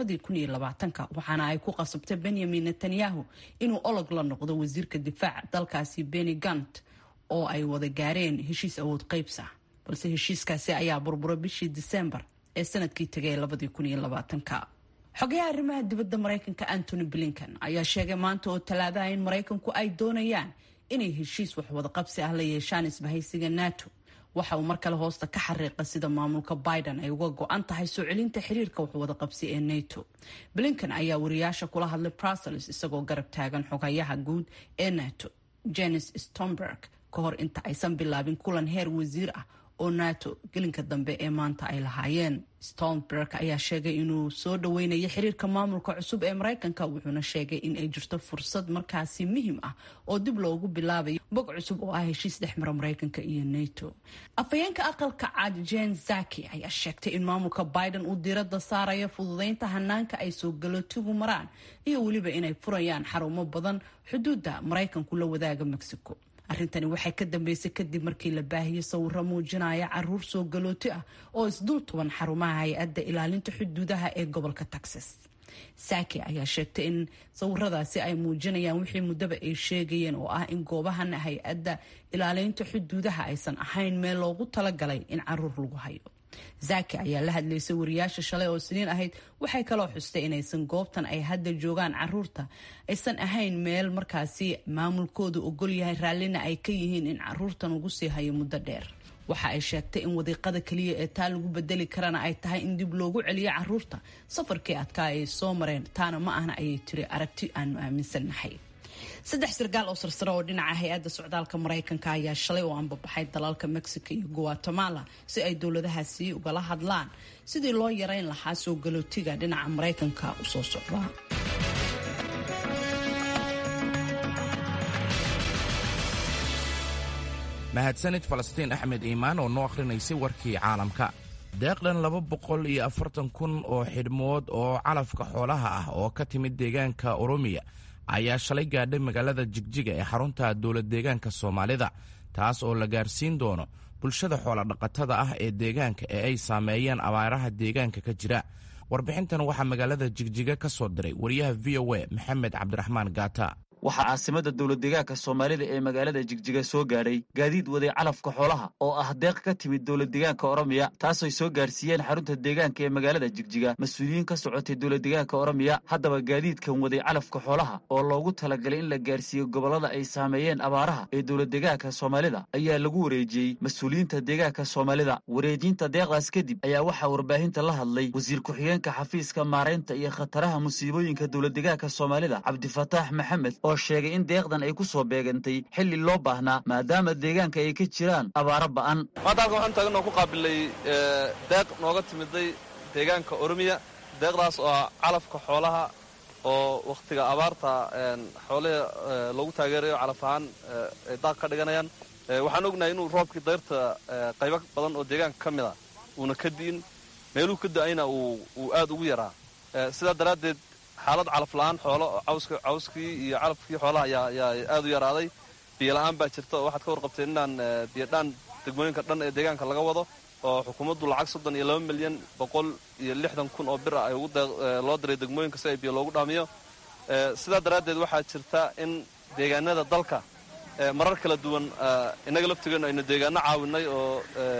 waxaana ay ku qasabtay benyamin netanyahu inuu olog la noqdo wasiirka difaaca dalkaasi beni gant oo ay wada gaareen heshiis awood qaybsa balse heshiiskaasi ayaa burbura bishii disembar ee sanadkii tagay xogayaha arrimaha dibadda maraykanka antony blinkan ayaa sheegay maanta oo talaadaha in maraykanku ay doonayaan inay heshiis waxwadaqabsi ah la yeeshaan isbahaysiga nato waxa uu mar kale hoosta ka xariiqa sida maamulka biden ay uga go-an tahay soo celinta xiriirka waxwadaqabsi ee nato blinkan ayaa wariyaasha kula hadlay brussels isagoo garab taagan xogayaha guud ee nato jenis stomberg ka hor inta aysan bilaabin kulan heer wasiir ah oo nato gelinka dambe ee maanta ay lahaayeen stolnberg ayaa sheegay inuu soo dhaweynayo xiriirka maamulka cusub ee maraykanka wuxuuna sheegay in ay jirto fursad markaasi muhiim ah oo dib loogu bilaabayo bog cusub oo ah heshiis dhexmara maraykanka iyo nato afhayeenka aqalka cad jen zaki ayaa sheegtay in maamulka biden uu diirada saarayo fududeynta hanaanka ay soo galootigu maraan iyo weliba inay furayaan xarumo badan xuduudda maraykanku la wadaaga mexico arrintani waxay ka dambeysay kadib markii la baahiyey sawiro muujinaya caruur soo galooti ah oo isdul tuban xarumaha hay-adda ilaalinta xuduudaha ee gobolka texas saki ayaa sheegtay in sawiradaasi ay muujinayaan wixii muddaba ay sheegayeen oo ah in goobahan hay-adda ilaalinta xuduudaha aysan ahayn meel loogu talagalay in caruur lagu hayo zaki ayaa la hadlaysay wariyaasha shalay oo siniin ahayd waxay kaloo xustay inaysan goobtan ay hadda joogaan caruurta aysan ahayn meel markaasi maamulkoodu ogol yahay raallina ay ka yihiin in caruurtan ugu sii hayo muddo dheer waxa ay sheegtay in wadiiqada keliya ee taa lagu bedeli karana ay tahay in dib loogu celiyo caruurta safarkii adkaa ay soo mareen taana ma ahna ayay tiri aragti aanu aaminsannahay saddex sarkaal oo sarsare oo dhinaca hay-adda socdaalka maraykanka ayaa shalay oo anbabaxay dalalka mexico iyo guatemala si ay dowladahaasi ugala hadlaan sidii loo yareyn lahaa soo galootiga dhinaca maraykanka u soo socda mahadsanid falastiin axmed iimaan oo noo akhrinaysay warkii caalamka deeqdhan laba boqol iyo afartan kun oo xidhmood oo calafka xoolaha ah oo ka timid deegaanka oromiya ayaa shalay gaadhay magaalada jigjiga ee xarunta dowlad deegaanka soomaalida taas oo la gaarsiin doono bulshada xoolodhaqatada ah ee deegaanka ee ay saameeyeen abaaraha deegaanka ka jira warbixintan waxaa magaalada jigjiga ka soo diray wariyaha v o a maxamed cabdiraxmaan gaata waxaa caasimada dowlad deegaanka soomaalida ee magaalada jigjiga soo gaadhay gaadiid waday calafka xoolaha oo ah deeq ka timid dowlad deegaanka oromiya taasay soo gaarsiiyeen xarunta deegaanka ee magaalada jigjiga mas-uuliyiin ka socotay dowlad deegaanka oromiya haddaba gaadiidkan waday calafka xoolaha oo loogu talagalay in la gaarsiiyo gobollada ay saameeyeen abaaraha ee dowlad deegaanka soomaalida ayaa lagu wareejiyey mas-uuliyiinta deegaanka soomaalida wareejinta deeqdaas kadib ayaa waxaa warbaahinta la hadlay wasiir ku-xigeenka xafiiska maaraynta iyo khataraha musiibooyinka dowlad deegaanka soomaalida cabdifataax maxamed oo sheegay in deeqdan ay ku soo beegantay xilli loo baahnaa maadaama deegaanka ay ka jiraan abaaro ba'an maanta halkan waxaan taagan oo ku qaabilay deeq nooga timiday deegaanka oromiya deeqdaas oo ah calafka xoolaha oo wakhtiga abaarta xoolihii loogu taageerayo calaf ahaan ay daaq ka dhiganayaan waxaan ognahay inuu roobkii dayrta qaybo badan oo deegaanka ka mid a uuna ka di'in meeluhu ka da'ayna uu aad ugu yaraa sidaa daraaddeed xaalad calaf la'aan xoolo cawskii iyo calafkii xoolaha ayaa aad u yaraaday biyola'aan baa jirta oo waxaad ka warqabteen inaan biyodhaan degmooyinka dhan ee deegaanka laga wado oo xukuumaddu lacag soddon iyo laba milyan boqol iyo lixdan kun oo bir ah ay loo diray degmooyinka si ay biyo loogu dhaamiyo sidaa daraaddeed waxaa jirta in deegaanada dalka marar kala duwan innaga laftigeennu aynu deegaano caawinay oo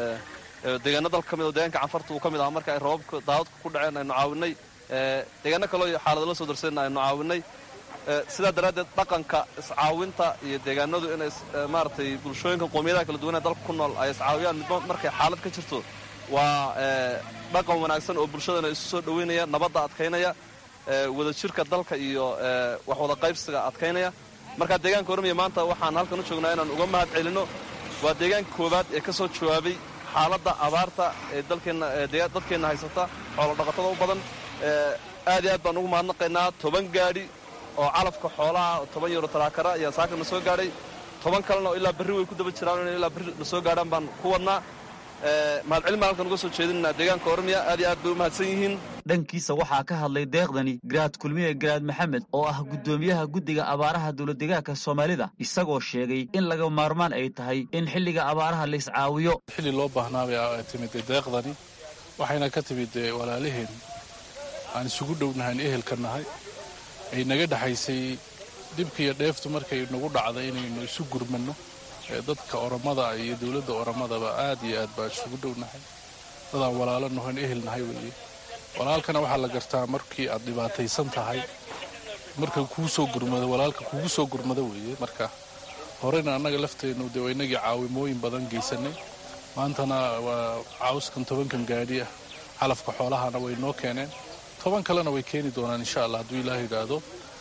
deegaano dalka ka mid oo deegaanka canfarta uu ka mid aha marka ay roobabka daadadka ku dhaceen aynu caawinay deegaano kaleo xaalada la soo darseenna aynu caawinay sidaa daraaddeed dhaqanka iscaawinta iyo deegaanadu inay maaragtay bulshooyinka qoomiyadaha kala duwanee dalka ku nool ay iscaawiyaan midba markay xaalad ka jirto waa dhaqan wanaagsan oo bulshadana isu soo dhoweynaya nabadda adkaynaya wadajirka dalka iyo wax wada qaybsiga adkaynaya marka deegaanka ormiya maanta waxaan halkan u joognaa inaan uga mahad celinno waa deegaanka koowaad ee ka soo jawaabay xaaladda abaarta ee dadkeenna haysata xoolo dhaqatada u badan aad iyo aad baan ugu mahadnaqaynaa toban gaadhi oo calafka xoolaha toban yaro taraakara ayaa saaka na soo gaadhay toban kalena oo ilaa berri way ku daba jiraan in ilaa berri na soo gaadhaan baan ku wadnaa mahadcelin baan halkan uga soo jeedinaa deegaanka ormiya aad iyo aad bay u mahadsan yihiin dhankiisa waxaa ka hadlay deeqdani garaad kulmiye garaad maxamed oo ah guddoomiyaha guddiga abaaraha dowladdeegaanka soomaalida isagoo sheegay in laga maarmaan ay tahay in xilliga abaaraha la iscaawiyo xilli loo baahnaabay timid deeqdani waxayna ka timid walaalaheen aan isugu dhownahan ehelka nahay ay naga dhexaysay dhibka iyo dheeftu markay nagu dhacday inaynu isu gurmanno dadka oromada iyo dowladda oromadaba aad iyo aad baan isugu dhownahay dadaan walaalo nahoyn ehel nahay weeye walaalkana waxaa la gartaa markii aad dhibaataysan tahay marka kuu soo gurmado walaalka kugu soo gurmado weeye marka horeyna annaga lafteennu dee waa inagii caawimooyin badan geysanay maantana waa cawskan tobankan gaadhi ah calafka xoolahana way noo keeneen toban kalena way keeni doonaan insha allah hadduu ilaah yidhaahdo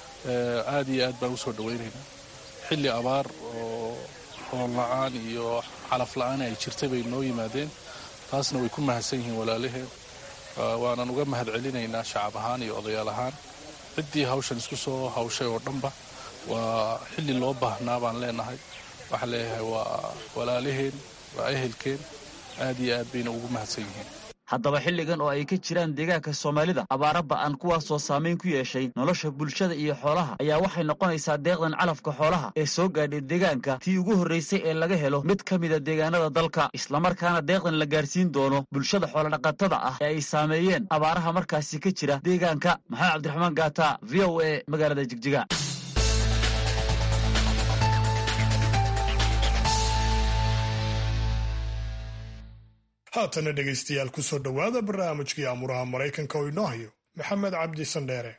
aad iyo aad baan usoo dhawaynaynaa xilli abaar oo roon la-aan iyo calaf la-aan ay jirtay bay noo yimaadeen taasna way ku mahadsan yihiin walaalaheen waanan uga mahad celinaynaa shacab ahaan iyo odayaal ahaan ciddii hawshan isku soo hawshay oo dhanba waa xilli loo baahnaa baan leenahay waxaan leeyahay waa walaalaheen waa ehelkeen aad iyo aad bayna ugu mahadsan yihiin haddaba xilligan oo ay ka jiraan deegaanka soomaalida abaara ba'an kuwaasoo saamayn ku yeeshay nolosha bulshada iyo xoolaha ayaa waxay noqonaysaa deeqdan calafka xoolaha ee soo gaadhay deegaanka tii ugu horraysay ee laga helo mid ka mida deegaanada dalka islamarkaana deeqdan la gaarsiin doono bulshada xoolodhaqatada ah ee ay saameeyeen abaaraha markaasi ka jira deegaanka maxamed cabdiraxmaan gaata v o a magaalada jigjiga haatana dhegaystayaal ku soo dhowaada barnaamijkii amuraha maraykanka oo inoo hayo maxamed cabdi sandheere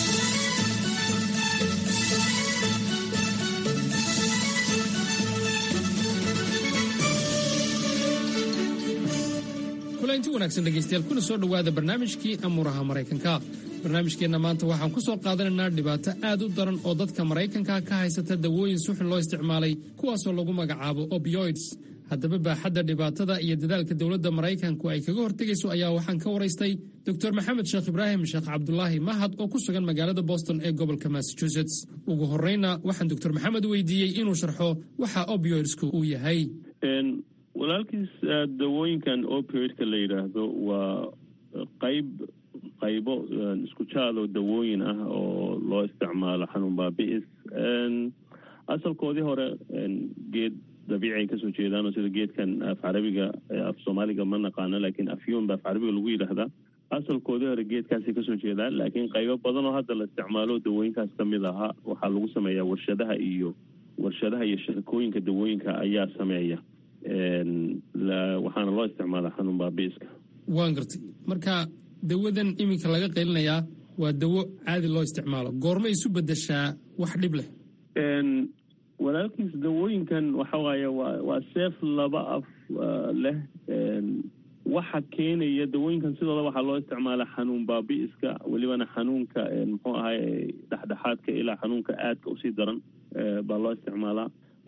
kulanti wanaagsan dhegaystayaal kuna soo dhowaada barnaamijkii amuuraha maraykanka barnaamijkeenna maanta waxaan ku soo qaadanaynaa dhibaato aad u daran oo dadka maraykanka ka haysata dawooyin suxun loo isticmaalay kuwaasoo lagu magacaabo opioids haddaba baaxadda dhibaatada iyo dadaalka dowladda maraykanku ay kaga hortegayso ayaa waxaan ka waraystay dor maxamed sheekh ibraahim sheekh cabdulaahi mahad oo ku sugan magaalada boston ee gobolka massachusetts ugu horreyna waxaan doctor maxamed weydiiyey inuu sharxo waxa opioidsku uu yahay walaalkiis dawooyinkan opioidka la yidhaahdo waa qayb qaybo isku jaadoo dawooyin ah oo loo isticmaalo xanuun baabi'is asalkoodii hore geed dabiici ay kasoo jeedaanoo sida geedkan af carabiga af soomaaliga ma naqaano laakiin afyoon ba af carabiga lagu yidhaahdaa asalkoodii hore geedkaasay kasoo jeedaan laakiin qaybo badan oo hadda la isticmaalo dawooyinkaas ka mid ahaa waxaa lagu sameeyaa warshadaha iyo warshadaha iyo shirkooyinka dawooyinka ayaa sameeya waxaana loo isticmaalaa xanuun baabi'iska waan gartay marka dawadan iminka laga qaylinayaa waa dawo caadi loo isticmaalo goorma isu bedeshaa wax dhib leh walaalkiis dawooyinkan waxa waaye waa waa seef laba af leh waxa keenaya dawooyinkan sidooda waxaa loo isticmaalaa xanuun baabi'iska welibana xanuunka muxuu ahay dhexdhexaadka ilaa xanuunka aadka usii daran baa loo isticmaalaa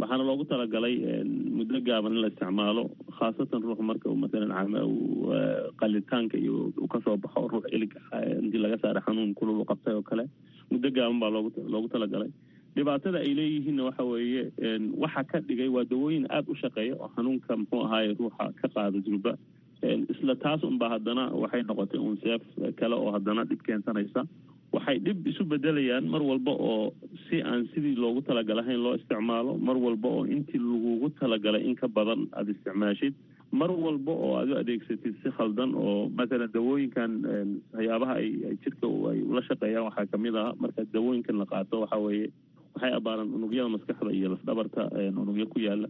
waxaana loogu talagalay muddo gaaban in la isticmaalo khaasatan ruux marka maalan qalitaanka iyo uu kasoo baxo ruux ilig intii laga saaray xanuun kululu qabtay oo kale muddo gaaban baa loogu loogu talagalay dhibaatada ay leeyihiinna waxa weeye waxa ka dhigay waa dawooyin aada u shaqeeya oo xanuunka muxuu ahaaye ruuxa ka qaada julba isla taas unba haddana waxay noqotay un seef kale oo haddana dhib keensanaysa waxay dhib isu bedelayaan mar walba oo si aan sidii loogu talagalahayn loo isticmaalo mar walba oo intii lagugu talagalay in ka badan aada isticmaashid mar walba oo aad u adeegsatid si khaldan oo mathalan dawooyinkan waxyaabaha ay jirka ay ula shaqeeyaan waxaa kamid ah marka dawooyinkan la qaato waxa weeye waxay abaaraan unugyada maskaxda iyo lafdhabarta unugyo ku yaala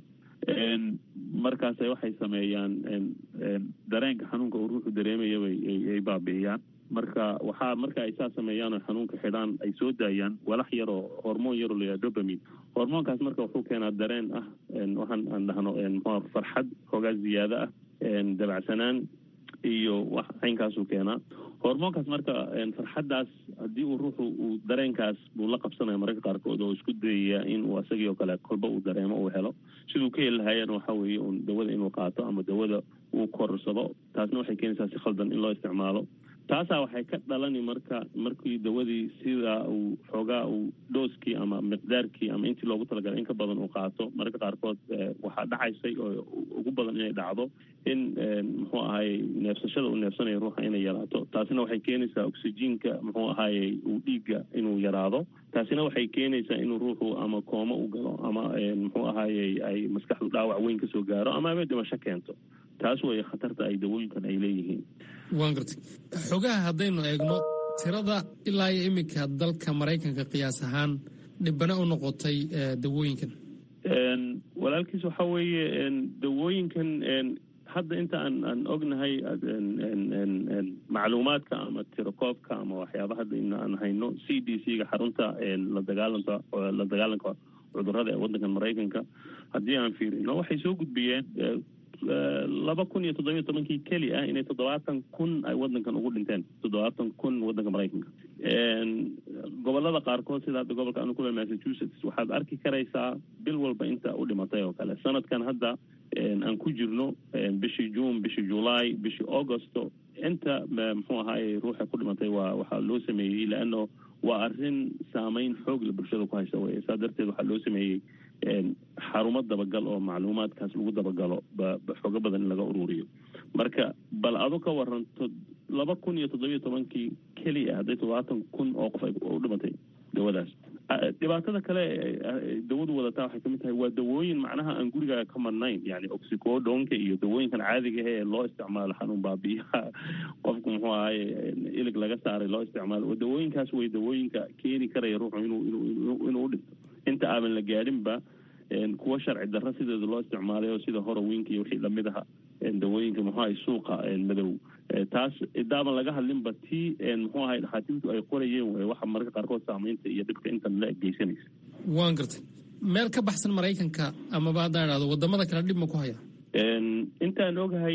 markaase waxay sameeyaan dareenka xanuunka uu ruuxu dareemayabay ay baabi'iyaan marka waxaa marka ay saa sameeyaan oo xanuunka xidhaan ay soo daayaan walax yar oo hormoon yaroo la yidhaha dobamin hormoonkaas marka wuxuu keenaa dareen ah waxaan aan dhahno mxu farxad hoogaa ziyaado ah dabacsanaan iyo wax caynkaasuu keenaa hormoonkaas marka farxaddaas haddii uu ruuxu uu dareenkaas buu la qabsanaya mararka qaarkood oo isku dayaya in uu asagii oo kale kolba uu dareemo uu helo siduu ka heli lahaayana waxa weeye un dawada inuu qaato ama dawada uu korsado taasna waxay keenaysaa si khaldan in loo isticmaalo taasaa waxay ka dhalani marka markii dawadii sidaa uu xoogaa uu dhooskii ama miqdaarkii ama intii loogu talagalay in ka badan uu qaato mararka qaarkood waxaa dhacaysay oo ugu badan inay dhacdo in muxuu ahaayey neefsashada uu neefsanaya ruuxa inay yaraato taasina waxay keenaysaa oxyjiinka muxuu ahaayey uu dhiigga inuu yaraado taasina waxay keenaysaa inuu ruuxu ama koomo u galo ama muxuu ahaayey ay maskaxdu dhaawac weyn kasoo gaaro ama aba dhimasho keento taas weeye khatarta ay dawooyinkan ay leeyihiin waan gartay xogaha haddaynu eegno tirada ilaa iyo iminka dalka maraykanka qiyaas ahaan dhibana u noqotay dawooyinkan walaalkiis waxa weeye dawooyinkan hadda inta aan aan ognahay macluumaadka ama tirakoobka ama waxyaaba hadda in aan hayno c d c ga xarunta la dagaalanka la dagaalanka cudurrada ee waddankan maraykanka haddii aan fiirino waxay soo gudbiyeen laba kun iyo toddobiyo tobankii keli ah inay toddobaatan kun ay waddankan ugu dhinteen toddobaatan kun waddanka maraykanka gobolada qaarkood sida hadda gobolka anu kule massachusetts waxaad arki karaysaa bil walba inta u dhimatay oo kale sanadkan hadda aan ku jirno bishii june bishii july bishii augusto inta muxuu ahaaye ruuxa ku dhimatay waa waxaa loo sameeyey leano waa arrin saameyn xoog la bulshada ku haysa wey saa darteed waxaa loo sameeyey xarumo dabagal oo macluumaadkaas lagu dabagalo xoogo badan in laga ururiyo marka bal adu ka waranto laba kun iyo toddobiyo tobankii keliya hadday toddobaatan kun oo qof ay u dhimatay dawadaas dhibaatada kale dawadu wadataa waxay kamid tahay waa dawooyin macnaha aan gurigaaga ka marnayn yani oxicodonka iyo dawooyinkan caadiga ee loo isticmaalo xanuun baabiyaha qofku muxuu ahaye ilig laga saaray loo isticmaalo dawooyinkaas way dawooyinka keeni karaya ruuxu inuu inuu inuu udhinto inta aadan la gaadhinba kuwa sharci darro sideeda loo isticmaalay oo sida horowinka iyo wixii lamid aha dawooyinka muxuu ahay suuqa madow taas idaaban laga hadlinba tii muxuu ahay dhakhaatiirtu ay qorayeen wey waxa mararka qaarkood saamaynta iyo dhibka intan la geysanaysa waan gartay meel ka baxsan maraykanka amaba haddaan idhahdo wadamada kale dhib ma ku haya intaan ogahay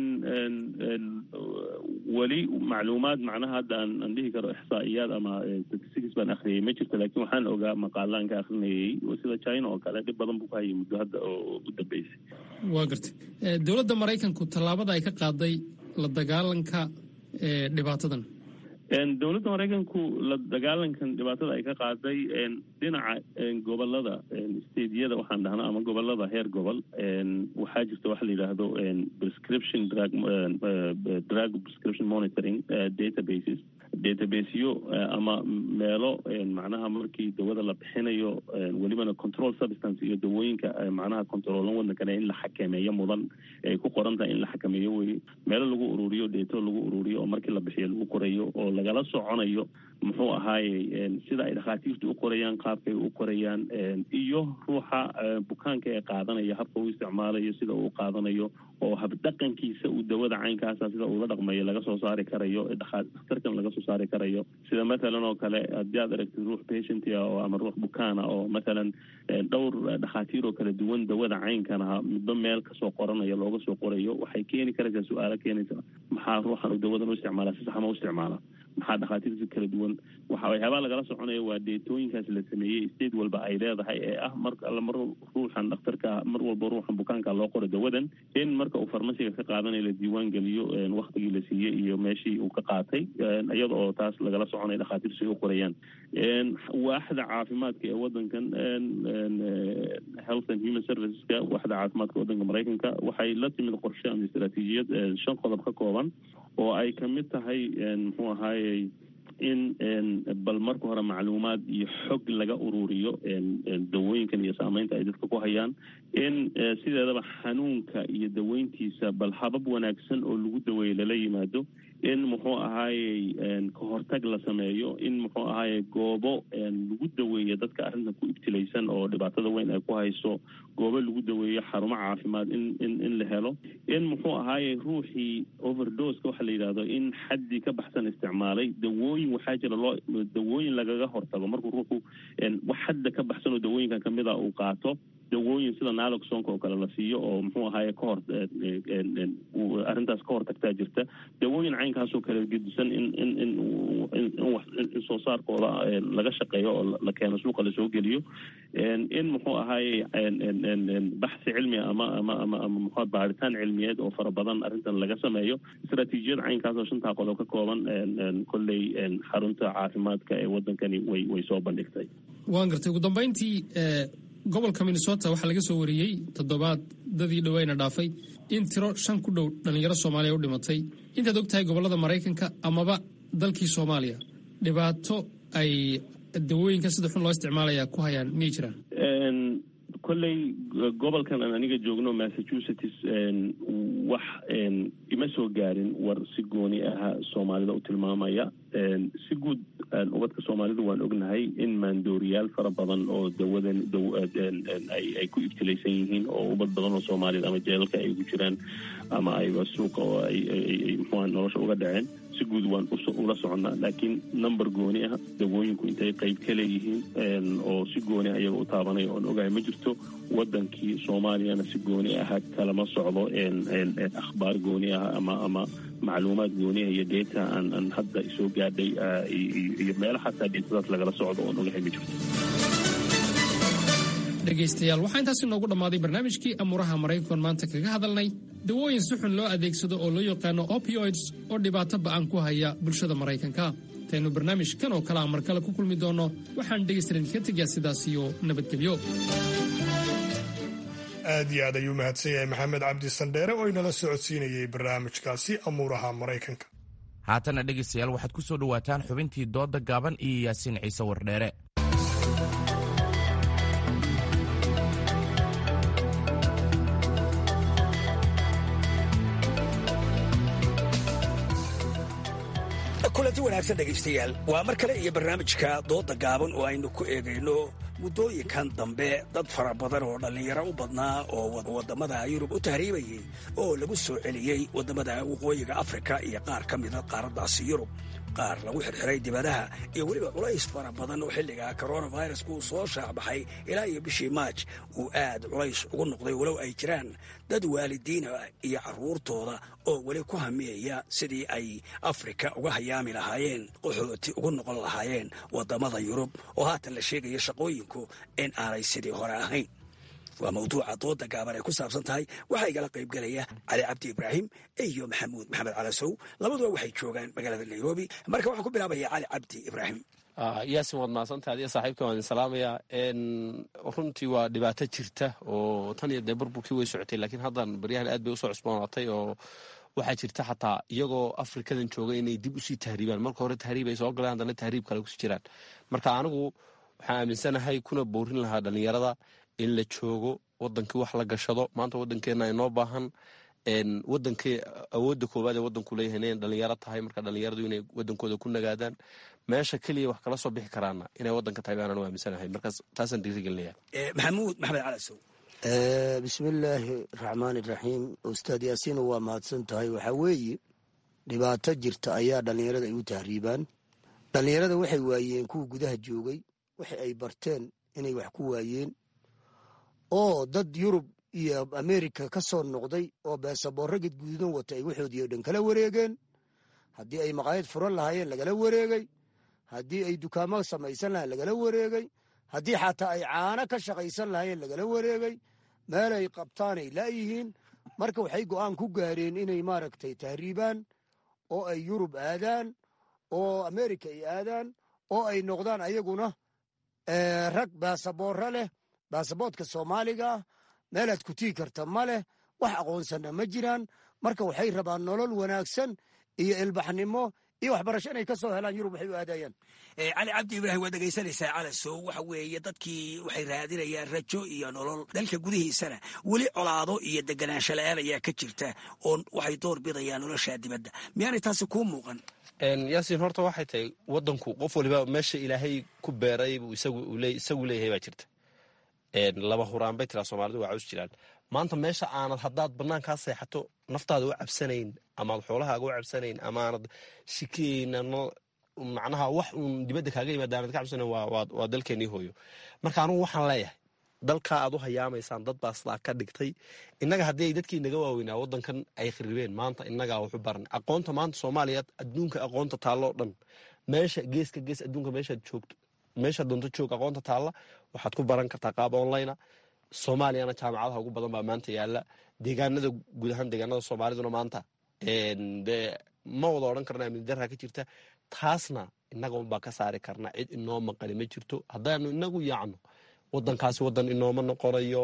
weli macluumaad macnaha hadda aan aan dhihi karo ixsaa'iyaad ama statistics baan akhriyay ma jirto laakiin waxaan ogaa maqaalaan ka akhrinayay sida china oo kale dhib badan buu ku hayay muddo hadda oo u dambeysay waa gartay dowladda maraykanku tallaabada ay ka qaaday la dagaalanka dhibaatadan dowladda maraykanku la dagaalankan dhibaatada ay ka qaaday dhinaca gobolada stadiyada waxaan dhahnaa ama gobolada heer gobol waxaa jirta waxa la yidhaahdo prescription drug drug prescription monitoring databases databaseyo ama meelo macnaha markii dawada la bixinayo welibana control substance iyo dawooyinka macnaha controolan waddankane in la xakameeyo mudan ay ku qoran tahay in la xakameeyo weye meelo lagu ururiyo deeto lagu ururiyo oo markii la bixiyo lagu qorayo oo lagala soconayo muxuu ahaaye sida ay dhakhaatiirtu u qorayaan qaabkay u qorayaan iyo ruuxa bukaanka ee qaadanaya habka uu isticmaalayo sida uu qaadanayo oo habdhaqankiisa uu dawada caynkaasa sida uula dhaqmayo laga soo saari karayo dhakhtarkan laga soo saari karayo sida mathalan oo kale haddii aad aragtid ruux patientia oo ama ruux bukaana oo mathalan dhowr dhakhaatiir oo kala duwan dawada caynkanaha midba meel kasoo qoranayo looga soo qorayo waxay keeni karaysaa su-aalo keenaysa maxaa ruuxan uu dawadan u isticmaala si saxma u isticmaala maxaa dhakhaatiirta kala duwan waxa waxyaabaa lagala soconaya waa deetooyinkaas la sameeyey state walba ay leedahay ee ah mar alla mar ruuxan dhakhtarka mar walba ruuxan bukaanka loo qoro dawadan in marka uu farmasiga ka qaadanayo la diiwaan geliyo waktigii la siiyey iyo meeshii uu ka qaatay iyada oo taas lagala soconaya dhakhaatiirtu ay u qorayaan waaxda caafimaadka ee wadankan health and human serviceska waaxda caafimaadka wadanka maraykanka waxay la timid qorshe ama istaraatiijiyad shan qodob ka kooban oo ay kamid tahay muxuu ahaayey in bal marka hore macluumaad iyo xog laga ururiyo dawooyinkan iyo saameynta ay dadka ku hayaan in sideedaba xanuunka iyo daweyntiisa bal habab wanaagsan oo lagu daweeyo lala yimaado in muxuu ahaayey kahortag la sameeyo in muxuu ahaayey goobo lagu daweeyo dadka arrintan ku ibtilaysan oo dhibaatada weyn ay ku hayso goobo lagu daweeyo xarumo caafimaad in in in la helo in muxuu ahaayey ruuxii overdoska waxa la yidhahdo in xaddii ka baxsan isticmaalay dawooyin waxaa jira loo dawooyin lagaga hortago markuu ruuxu wax xadda ka baxsan oo dawooyinkan kamid a uu qaato dawooyin sida naloxonka oo kale la siiyo oo muxuu ahaaye kahor arrintaas ka hortagtaa jirta dawooyin caynkaasoo kale gedisan in in in in soo saarkooda laga shaqeeyo oo la keeno suuqa lasoo geliyo in muxuu ahaaye baxsi cilmi ama ama ama ama muxua baaritaan cilmiyeed oo fara badan arrintan laga sameeyo istaraatiijiyad caynkaas oo shantaa qodob ka kooban kolley xarunta caafimaadka ee wadankani way way soo bandhigtay waan gartay ugu dambayntii gobolka minnesota waxaa laga soo wariyey toddobaad dadii dhaweyna dhaafay in tiro shan ku dhow dhallinyaro soomaaliya u dhimatay intaad og tahay gobollada maraykanka amaba dalkii soomaaliya dhibaato ay dawooyinka sida xun loo isticmaalaya ku hayaan miyay jiraan kolley gobolkan aan aniga joogno massachusetts wax ima soo gaarin war si gooni aha soomaalida u tilmaamaya si guud ubadka soomaalidu waan ognahay in maandooriyaal fara badan oo dawadan ay ku ibtilaysan yihiin oo ubad badan oo soomaaliyed ama jeelalka ay ugu jiraan ama ayba suuqa oo ay muxua nolosha uga dhaceen si guud waan ula soconnaa laakiin number gooni ah dawooyinku intay qayb ka leeyihiin oo si gooni ah iyaga u taabanaya oon ogahay ma jirto wadankii soomaaliyana si gooni aha kalama socdo akhbaar gooni ah ama ama macluumaad gooniah iyo deeta aan aan hadda soo gaadhay iyo meelo xataa deetadaas lagala socdo oon ogahay ma jirto dhegaystayaal waxaa intaas inoogu dhammaaday barnaamijkii amuuraha maraykankan maanta kaga hadalnay dawooyin si xun loo adeegsado oo loo yaqaano opioids oo dhibaato ba'an ku haya bulshada maraykanka intaynu barnaamijkan oo kale a mar kale ku kulmi doonno waxaan dhegaystalan idinka tegaa sidaas iyo nabadgelyo aad iyo aad ayuu mahadsan yahay maxamed cabdi sandheere oo inala socodsiinayay barnaamijkaasi amuuraha maraykanka haatana dhegaystayaal waxaad ku soo dhowaataan xubintii doodda gaaban iyo yaasiin ciise wardheere kulanti wanaagsan dhegaystayaal waa mar kale iyo barnaamijka dooda gaaban oo aynu ku eegayno muddooyinkan dambe dad fara badan oo dhallinyaro u badnaa oo waddamada yurub u tahriibayay oo lagu soo celiyey waddamada waqooyiga afrika iyo qaar ka mida qaaraddaasi yurub qaar lagu xirxiray dibadaha iyo weliba culays fara badan oo xilliga coronavirusku uu soo shaacbaxay ilaa iyo bishii maaj uu aad culays ugu noqday walow ay jiraan dad waalidiina iyo carruurtooda oo weli ku hamiyaya sidii ay afrika uga hayaami lahaayeen qaxooti ugu noqon lahaayeen waddamada yurub oo haatan la sheegaya shaqooyinku in aanay sidii hore ahayn waa mawduuca dooda gaaban ay ku saabsan tahay waxaa igala qaybgelaya cali cabdi ibraahim iyo maxamuud maxamed calasow labaduba waxay joogaan magaalada nairobi marka waxaan ku bilaabaya cali cabdi ibraahim yaasin waad mahadsantaha adiga saaxiibka waan idin salaamayaa runtii waa dhibaato jirta oo tan iyo dee burburkii way socotay laakiin haddan baryahan aad bay usoo cusboonaatay oo waxaa jirta xataa iyagoo afrikadan jooga inay dib usii tahriibaan marka hore tahriib ay soo galeen haddana tahriib kale kusii jiraan marka anigu waxaan aaminsanahay kuna boorin lahaa dhallinyarada in la joogo wadankii wax la gashado maanta wadankeena inoo baahan wadankii awoodda koowaad ee wadanku leeyahay inay dhalinyaro tahay marka dhalinyaradu inay wadankooda ku nagaadaan meesha keliya wax kala soo bixi karaana inay wadanka tahay baanaan u aaminsanahay markaas taasaan dhiirigelinaya maxamuud maxamed calasow bismillaahi raxmaan iraxiim ustaad yaasiin waa mahadsan tahay waxaa weeye dhibaato jirta ayaa dhallinyarada ay u tahriibaan dhallinyarada waxay waayeen kuwa gudaha joogay waxa ay barteen inay wax ku waayeen oo dad yurub iyo amerika ka soo noqday oo beesaboorro gadguudan wata ay waxoodii o dhan kala wareegeen haddii ay maqaayad furan lahaayeen lagala wareegay haddii ay dukaamo samaysan lahayen lagala wareegay haddii xataa ay caano ka shaqaysan lahaayeen lagala wareegay meel ay qabtaanay laayihiin marka waxay go'aan ku gaareen inay maaragtay tahriibaan oo ay yurub aadaan oo amerika ay aadaan oo ay noqdaan ayaguna rag baasaboorro leh baasaboodka soomaaliga ah meelaad ku tii karta ma leh wax aqoonsanna ma jiraan marka waxay rabaan nolol wanaagsan iyo ilbaxnimo iyo waxbarasho inay ka soo helaan yurub waxay u aadayaan cali cabdi ibraahim waad dhegaysanaysaa calasow waxa weeye dadkii waxay raadinayaan rajo iyo nolol dalka gudihiisana weli colaado iyo deganaansho la-aan ayaa ka jirta oo waxay door bidayaan nolosha dibadda miyaanay taasi kuu muuqan yaasiin horta waxay tahay wadanku qof waliba meesha ilaahay ku beeray buu isagu leeyahay baa jirta laba huraan bay tiraa soomaalidu waa caws jiraan maanta meesha aanad haddaad banaankaa seexato naftaada u cabsanayn amaad xoolahaaga u cabsanayn amaanad shikiyeyna macnaha wax uun dibadda kaaga yimaada aanad ka cabsanayn waa dalkeenii hooyo marka anugu waxaan leeyahay dalkaa aad u hayaamaysaan dad baa sidaa ka dhigtay innaga haddii ay dadkii naga waaweynaa waddankan ay kharibeen maanta innagaa waxu baran aqoonta maanta soomaaliya adduunka aqoonta taalloo dhan meesha geeska gees adduunka meeshaad joogto meesha doonto joog aqoonta taalla waxaad ku baran kartaa qaab online soomaaliyana jaamacadaha ugu badan baa maanta yaala deegaanada guud ahaan deegaanada soomaaliduna maanta de ma wada odhan karna amni darra ka jirta taasna innaga unbaa ka saari karna cid inoo maqani ma jirto haddaanu inagu yaacno wadankaasi wadan inooma noqonayo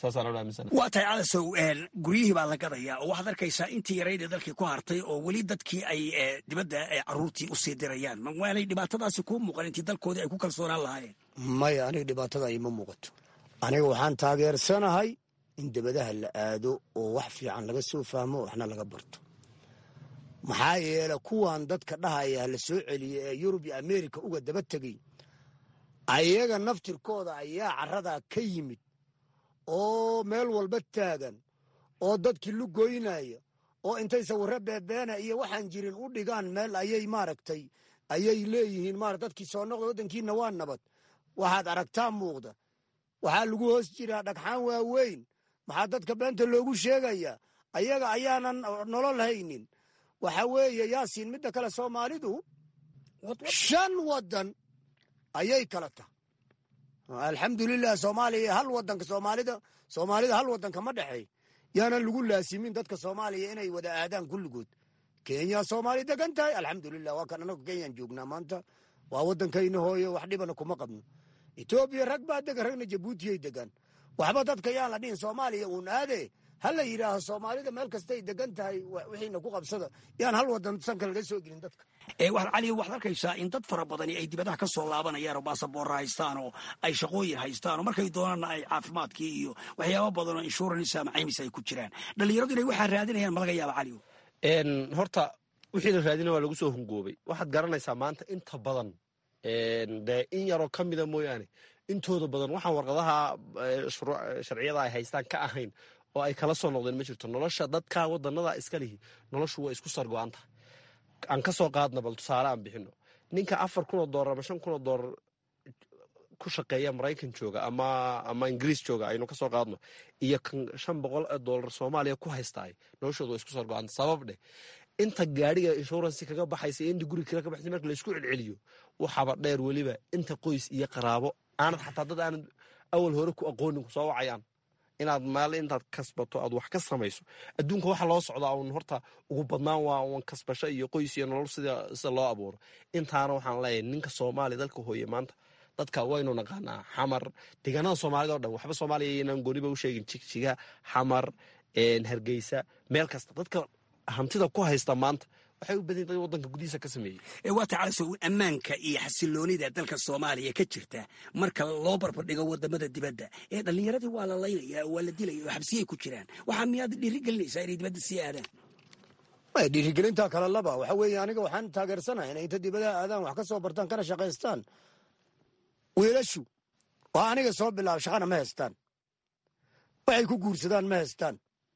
waa tahay calasow guryihii baa la gadayaa oo waxaad arkaysaa intii yarayd ee dalkii ku hartay oo weli dadkii ay dibadda caruurtii usii dirayaan mawaanay dhibaatadaasi kuu muuqan intii dalkoodii ay ku kalsoonaan lahaayeen maya aniga dhibaatada ima muuqato aniga waxaan taageersanahay in dibadaha la aado oo wax fiican laga soo fahmo waxna laga barto maxaa yeele kuwan dadka dhahaya la soo celiya ee yurub iyo amerika uga daba tegey ayaga naftirkooda ayaa caradaa ka yimid oo meel walba taagan oo dadkii lugoynaya oo intay sawirro beebeena iyo waxaan jirin u dhigaan meel ayay maaragtay ayay leeyihiin mara dadkii soo noqda waddankiina waa nabad waxaad aragtaa muuqda waxaa lagu hoos jiraa dhagxaan waaweyn maxaa dadka beenta loogu sheegayaa ayaga ayaanan nolol haynin waxa weeye yaasiin midda kale soomaalidu shan waddan ayay kala tahay alxamdulilah soomaaliya hal wadanka soomaalida soomaalida hal wadanka ma dhexeey yaanan lagu laasimin dadka soomaaliya inay wada aadaan kulligood kenya soomaali degan tahay alxamdulilah waa kan anagu kenyaan joognaa maanta waa wadankayna hooyo wax dhibana kuma qabno etoobiya rag baa degan ragna jabuutiyay degan waxba dadka yaan la dhihin soomaaliya uun aade ha la yidhaaho soomaalida meel kastay degan tahay wixiina ku qabsada yaan hal wadan sanka laga soo gelin dadka cali waxaad arkaysaa in dad fara badani ay dibadaha ka soo laabanayaan oo baasaboorra haystaan oo ay shaqooyin haystaan oo markay doonaanna ay caafimaadkii iyo waxyaaba badan oo insurance ama caymis ay ku jiraan dhallinyaradu inay waxaa raadinayaan ma laga yaaba cali horta wixii la raadina waa lagu soo hungoobay waxaad garanaysaa maanta inta badan dee in yaroo ka mida mooyaane intooda badan waxaan warqadaha sharciyada ay haystaan ka ahayn oo ay kala soo noqdeen ma jirto nolosha dadka wadanada iska lihi noloshu waa isku sargo-anta aan ka soo qaadna bal tusaale aan bixino ninka afar kun oo doolar ama shan kun oo doolar ku shaqeeya maraykan jooga ama ama ingiriis jooga aynu ka soo qaadno iyo kan shan boqol oo doolar soomaaliya ku haystaay noloshooda waa isku sargo-anta sabab dheh inta gaadhiga inshuransi kaga baxaysa inta guri kale ka baxaysa marka laysku celceliyo waxaaba dheer weliba inta qoys iyo qaraabo aanad xataa dad aanad awal hore ku aqoonin ku soo wacayaan inaad maal intaad kasbato aad wax ka samayso adduunka waxa loo socdaa un horta ugu badnaan waa un kasbasho iyo qoys iyo nolol sida sida loo abuuro intaana waxaan leeyahay ninka soomaaliya dalka hooye maanta dadka waynu naqaanaa xamar deegaanada soomaalida o dhan waxba soomaaliya inaan gooniba u sheegin jigjiga xamar hargeysa meel kasta dadka hantida ku haysta maanta waxay u badan dad wadanka gudihiisa ka sameeyey waa tacalaso ammaanka iyo xasiloonida dalka soomaaliya ka jirta marka loo barbardhigo wadamada dibadda ee dhallinyaradii waa la laynaya waa la dilaya oo xabsiyay ku jiraan waxaa miyaad dhiirigelinaysaa inay dibadda sii aadaan dhiirigelinta kale laba waxa weeye aniga waxaan taageersanahay inay inta dibadaha aadaan wax ka soo bartaan kana shaqaystaan wiilashu oo aniga soo bilaaba shaqana ma haystaan waxay ku guursadaan ma haystaan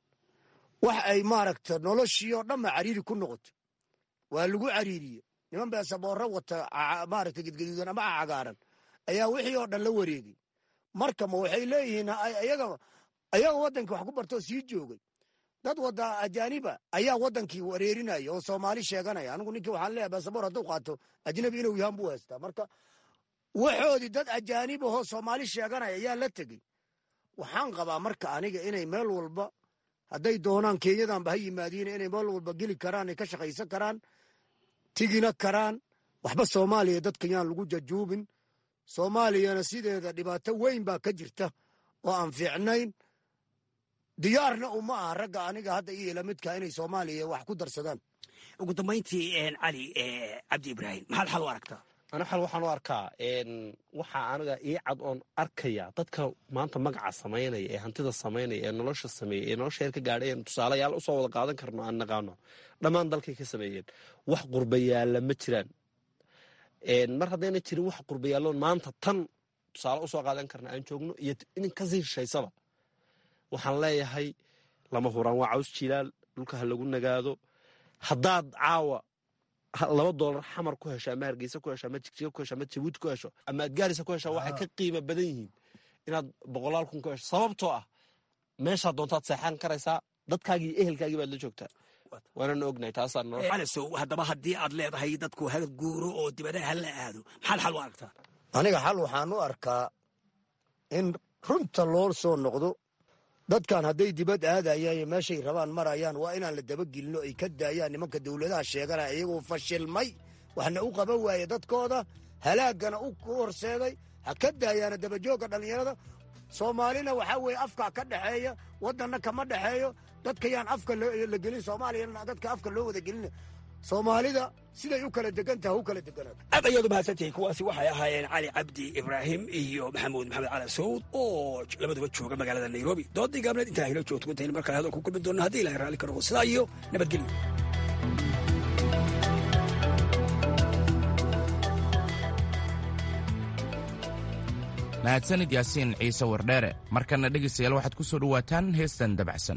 wax ay maaragta noloshii oo dhanba cariiri ku noqoto waa lagu cariiriye niman beesaboorro wata maaragta gedgaduudan ama cagaaran ayaa wixii oo dhan la wareegay marka ma waxay leeyihiin ayaga ayaga waddanka wax ku bartoo sii joogay dad wada ajaaniba ayaa wadankii wareerinaya oo soomaali sheeganaya anigu ninkii waxaan leeyahay basaboor hadduu qaato ajnabi inuu yahan buu haystaa marka waxoodii dad ajaanib ahoo soomaali sheeganaya ayaa la tegey waxaan qabaa marka aniga inay meel walba hadday doonaan kenyadanba ha yimaadiin inay meel walba geli karaan ay ka shaqaysan karaan tigina karaan waxba soomaaliya dadka yaan lagu jajuubin soomaaliyana sideeda dhibaato weyn baa ka jirta oo aan fiicnayn diyaarna uma aha ragga aniga hadda iyo lamidka inay soomaaliya wax ku darsadaan ugu dambayntii cali cabdi ibraahim maxaad xal u aragtaa ana xal waxaan u arkaa waxaa aniga ii cad oon arkaya dadka maanta magaca samaynaya ee hantida samaynaya ee nolosha sameeyey ee nolosha heer ka gaadhay eenu tusaalayaal usoo wada qaadan karno aan naqaano dhammaan dalkay ka sameeyeen wax qurbayaalla ma jiraan mar haddayna jirin wax qurbayaalloon maanta tan tusaale usoo qaadan karna aan joogno iyo in kasii shishaysaba waxaan leeyahay lama huraan waa caws jilaal dhulka ha lagu nagaado haddaad caawa laba doolar xamar ku hesho ama hargeysa ku hesho ama jigjiga ku hesho ama jabuuti ku hesho ama adgaarisa ku hesho waxay ka qiimo badan yihiin inaad boqolaal kun ku hesho sababtoo ah meeshaa doontaad seexan karaysaa dadkaagii iyo ehelkaagii baad la joogtaa waanana ognahay taasaan calasow haddaba haddii aad leedahay dadku ha guuro oo dibadaha ha la aado maxaad xal u aragtaa aniga xal waxaan u arkaa in runta loo soo noqdo dadkan hadday dibad aadayaan iyo meeshay rabaan marayaan waa inaan la dabagelinno ay ka daayaan nimanka dowladaha sheeganaya iyagoo fashilmay waxna u qaban waaye dadkooda halaagana u horseeday ha ka daayaana dabajoogga dhallinyarada soomaalina waxaa weeye afka ka dhexeeya waddanna kama dhexeeyo dadka yaan afka la gelin soomaaliyana dadka afka loo wada gelina soomaalida siday u kala degan taha u kala deganaato aad ayaad u mahadsantihiin kuwaasi waxay ahaayeen cali cabdi ibraahim iyo maxamuud maxamed cali sawd oo labaduba jooga magaalada nairobi doodii gaabneed intaa hilo joogto intaynu mar kale hadal ku kulmi doonna haddii ilahay raalli ka noqo sidaa iyo nabadgelyo mahadsanid yaasiin ciise wardheere markana dhegaystayaal waxaad ku soo dhowaataan heestan dabacsan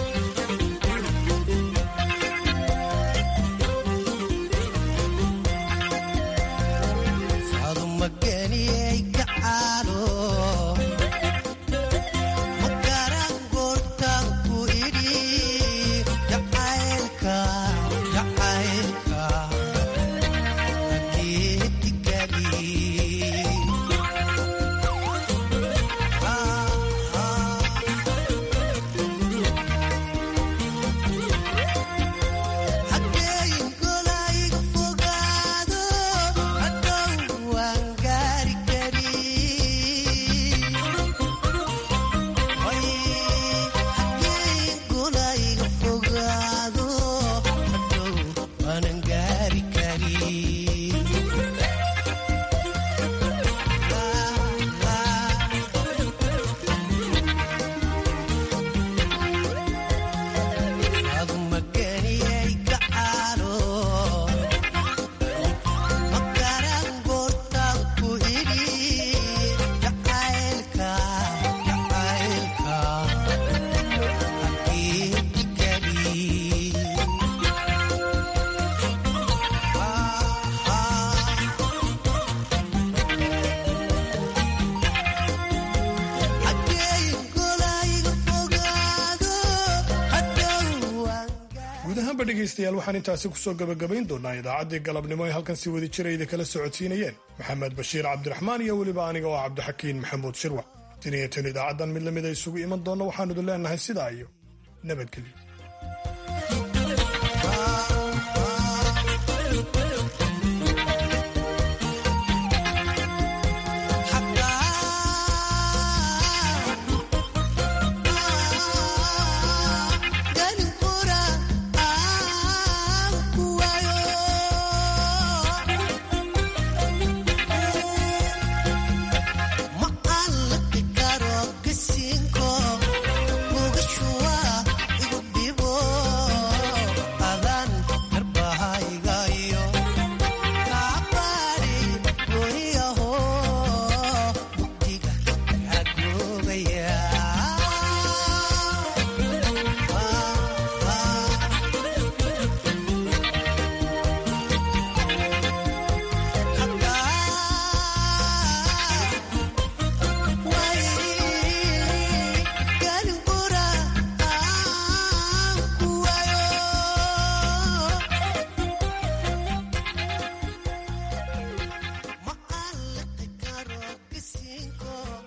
dhegeystayaal waxaan intaasi kusoo gabagabayn doonaa idaacaddii galabnimo ee halkan si wadi jirayda kala socodsiinayeen maxamed bashiir cabdiraxmaan iyo weliba aniga oo cabdixakiin maxamuud shirwac tin iyo tan idaacaddan mid lamida isugu iman doonna waxaanu idin leenahay sidaa iyo nabadgelyo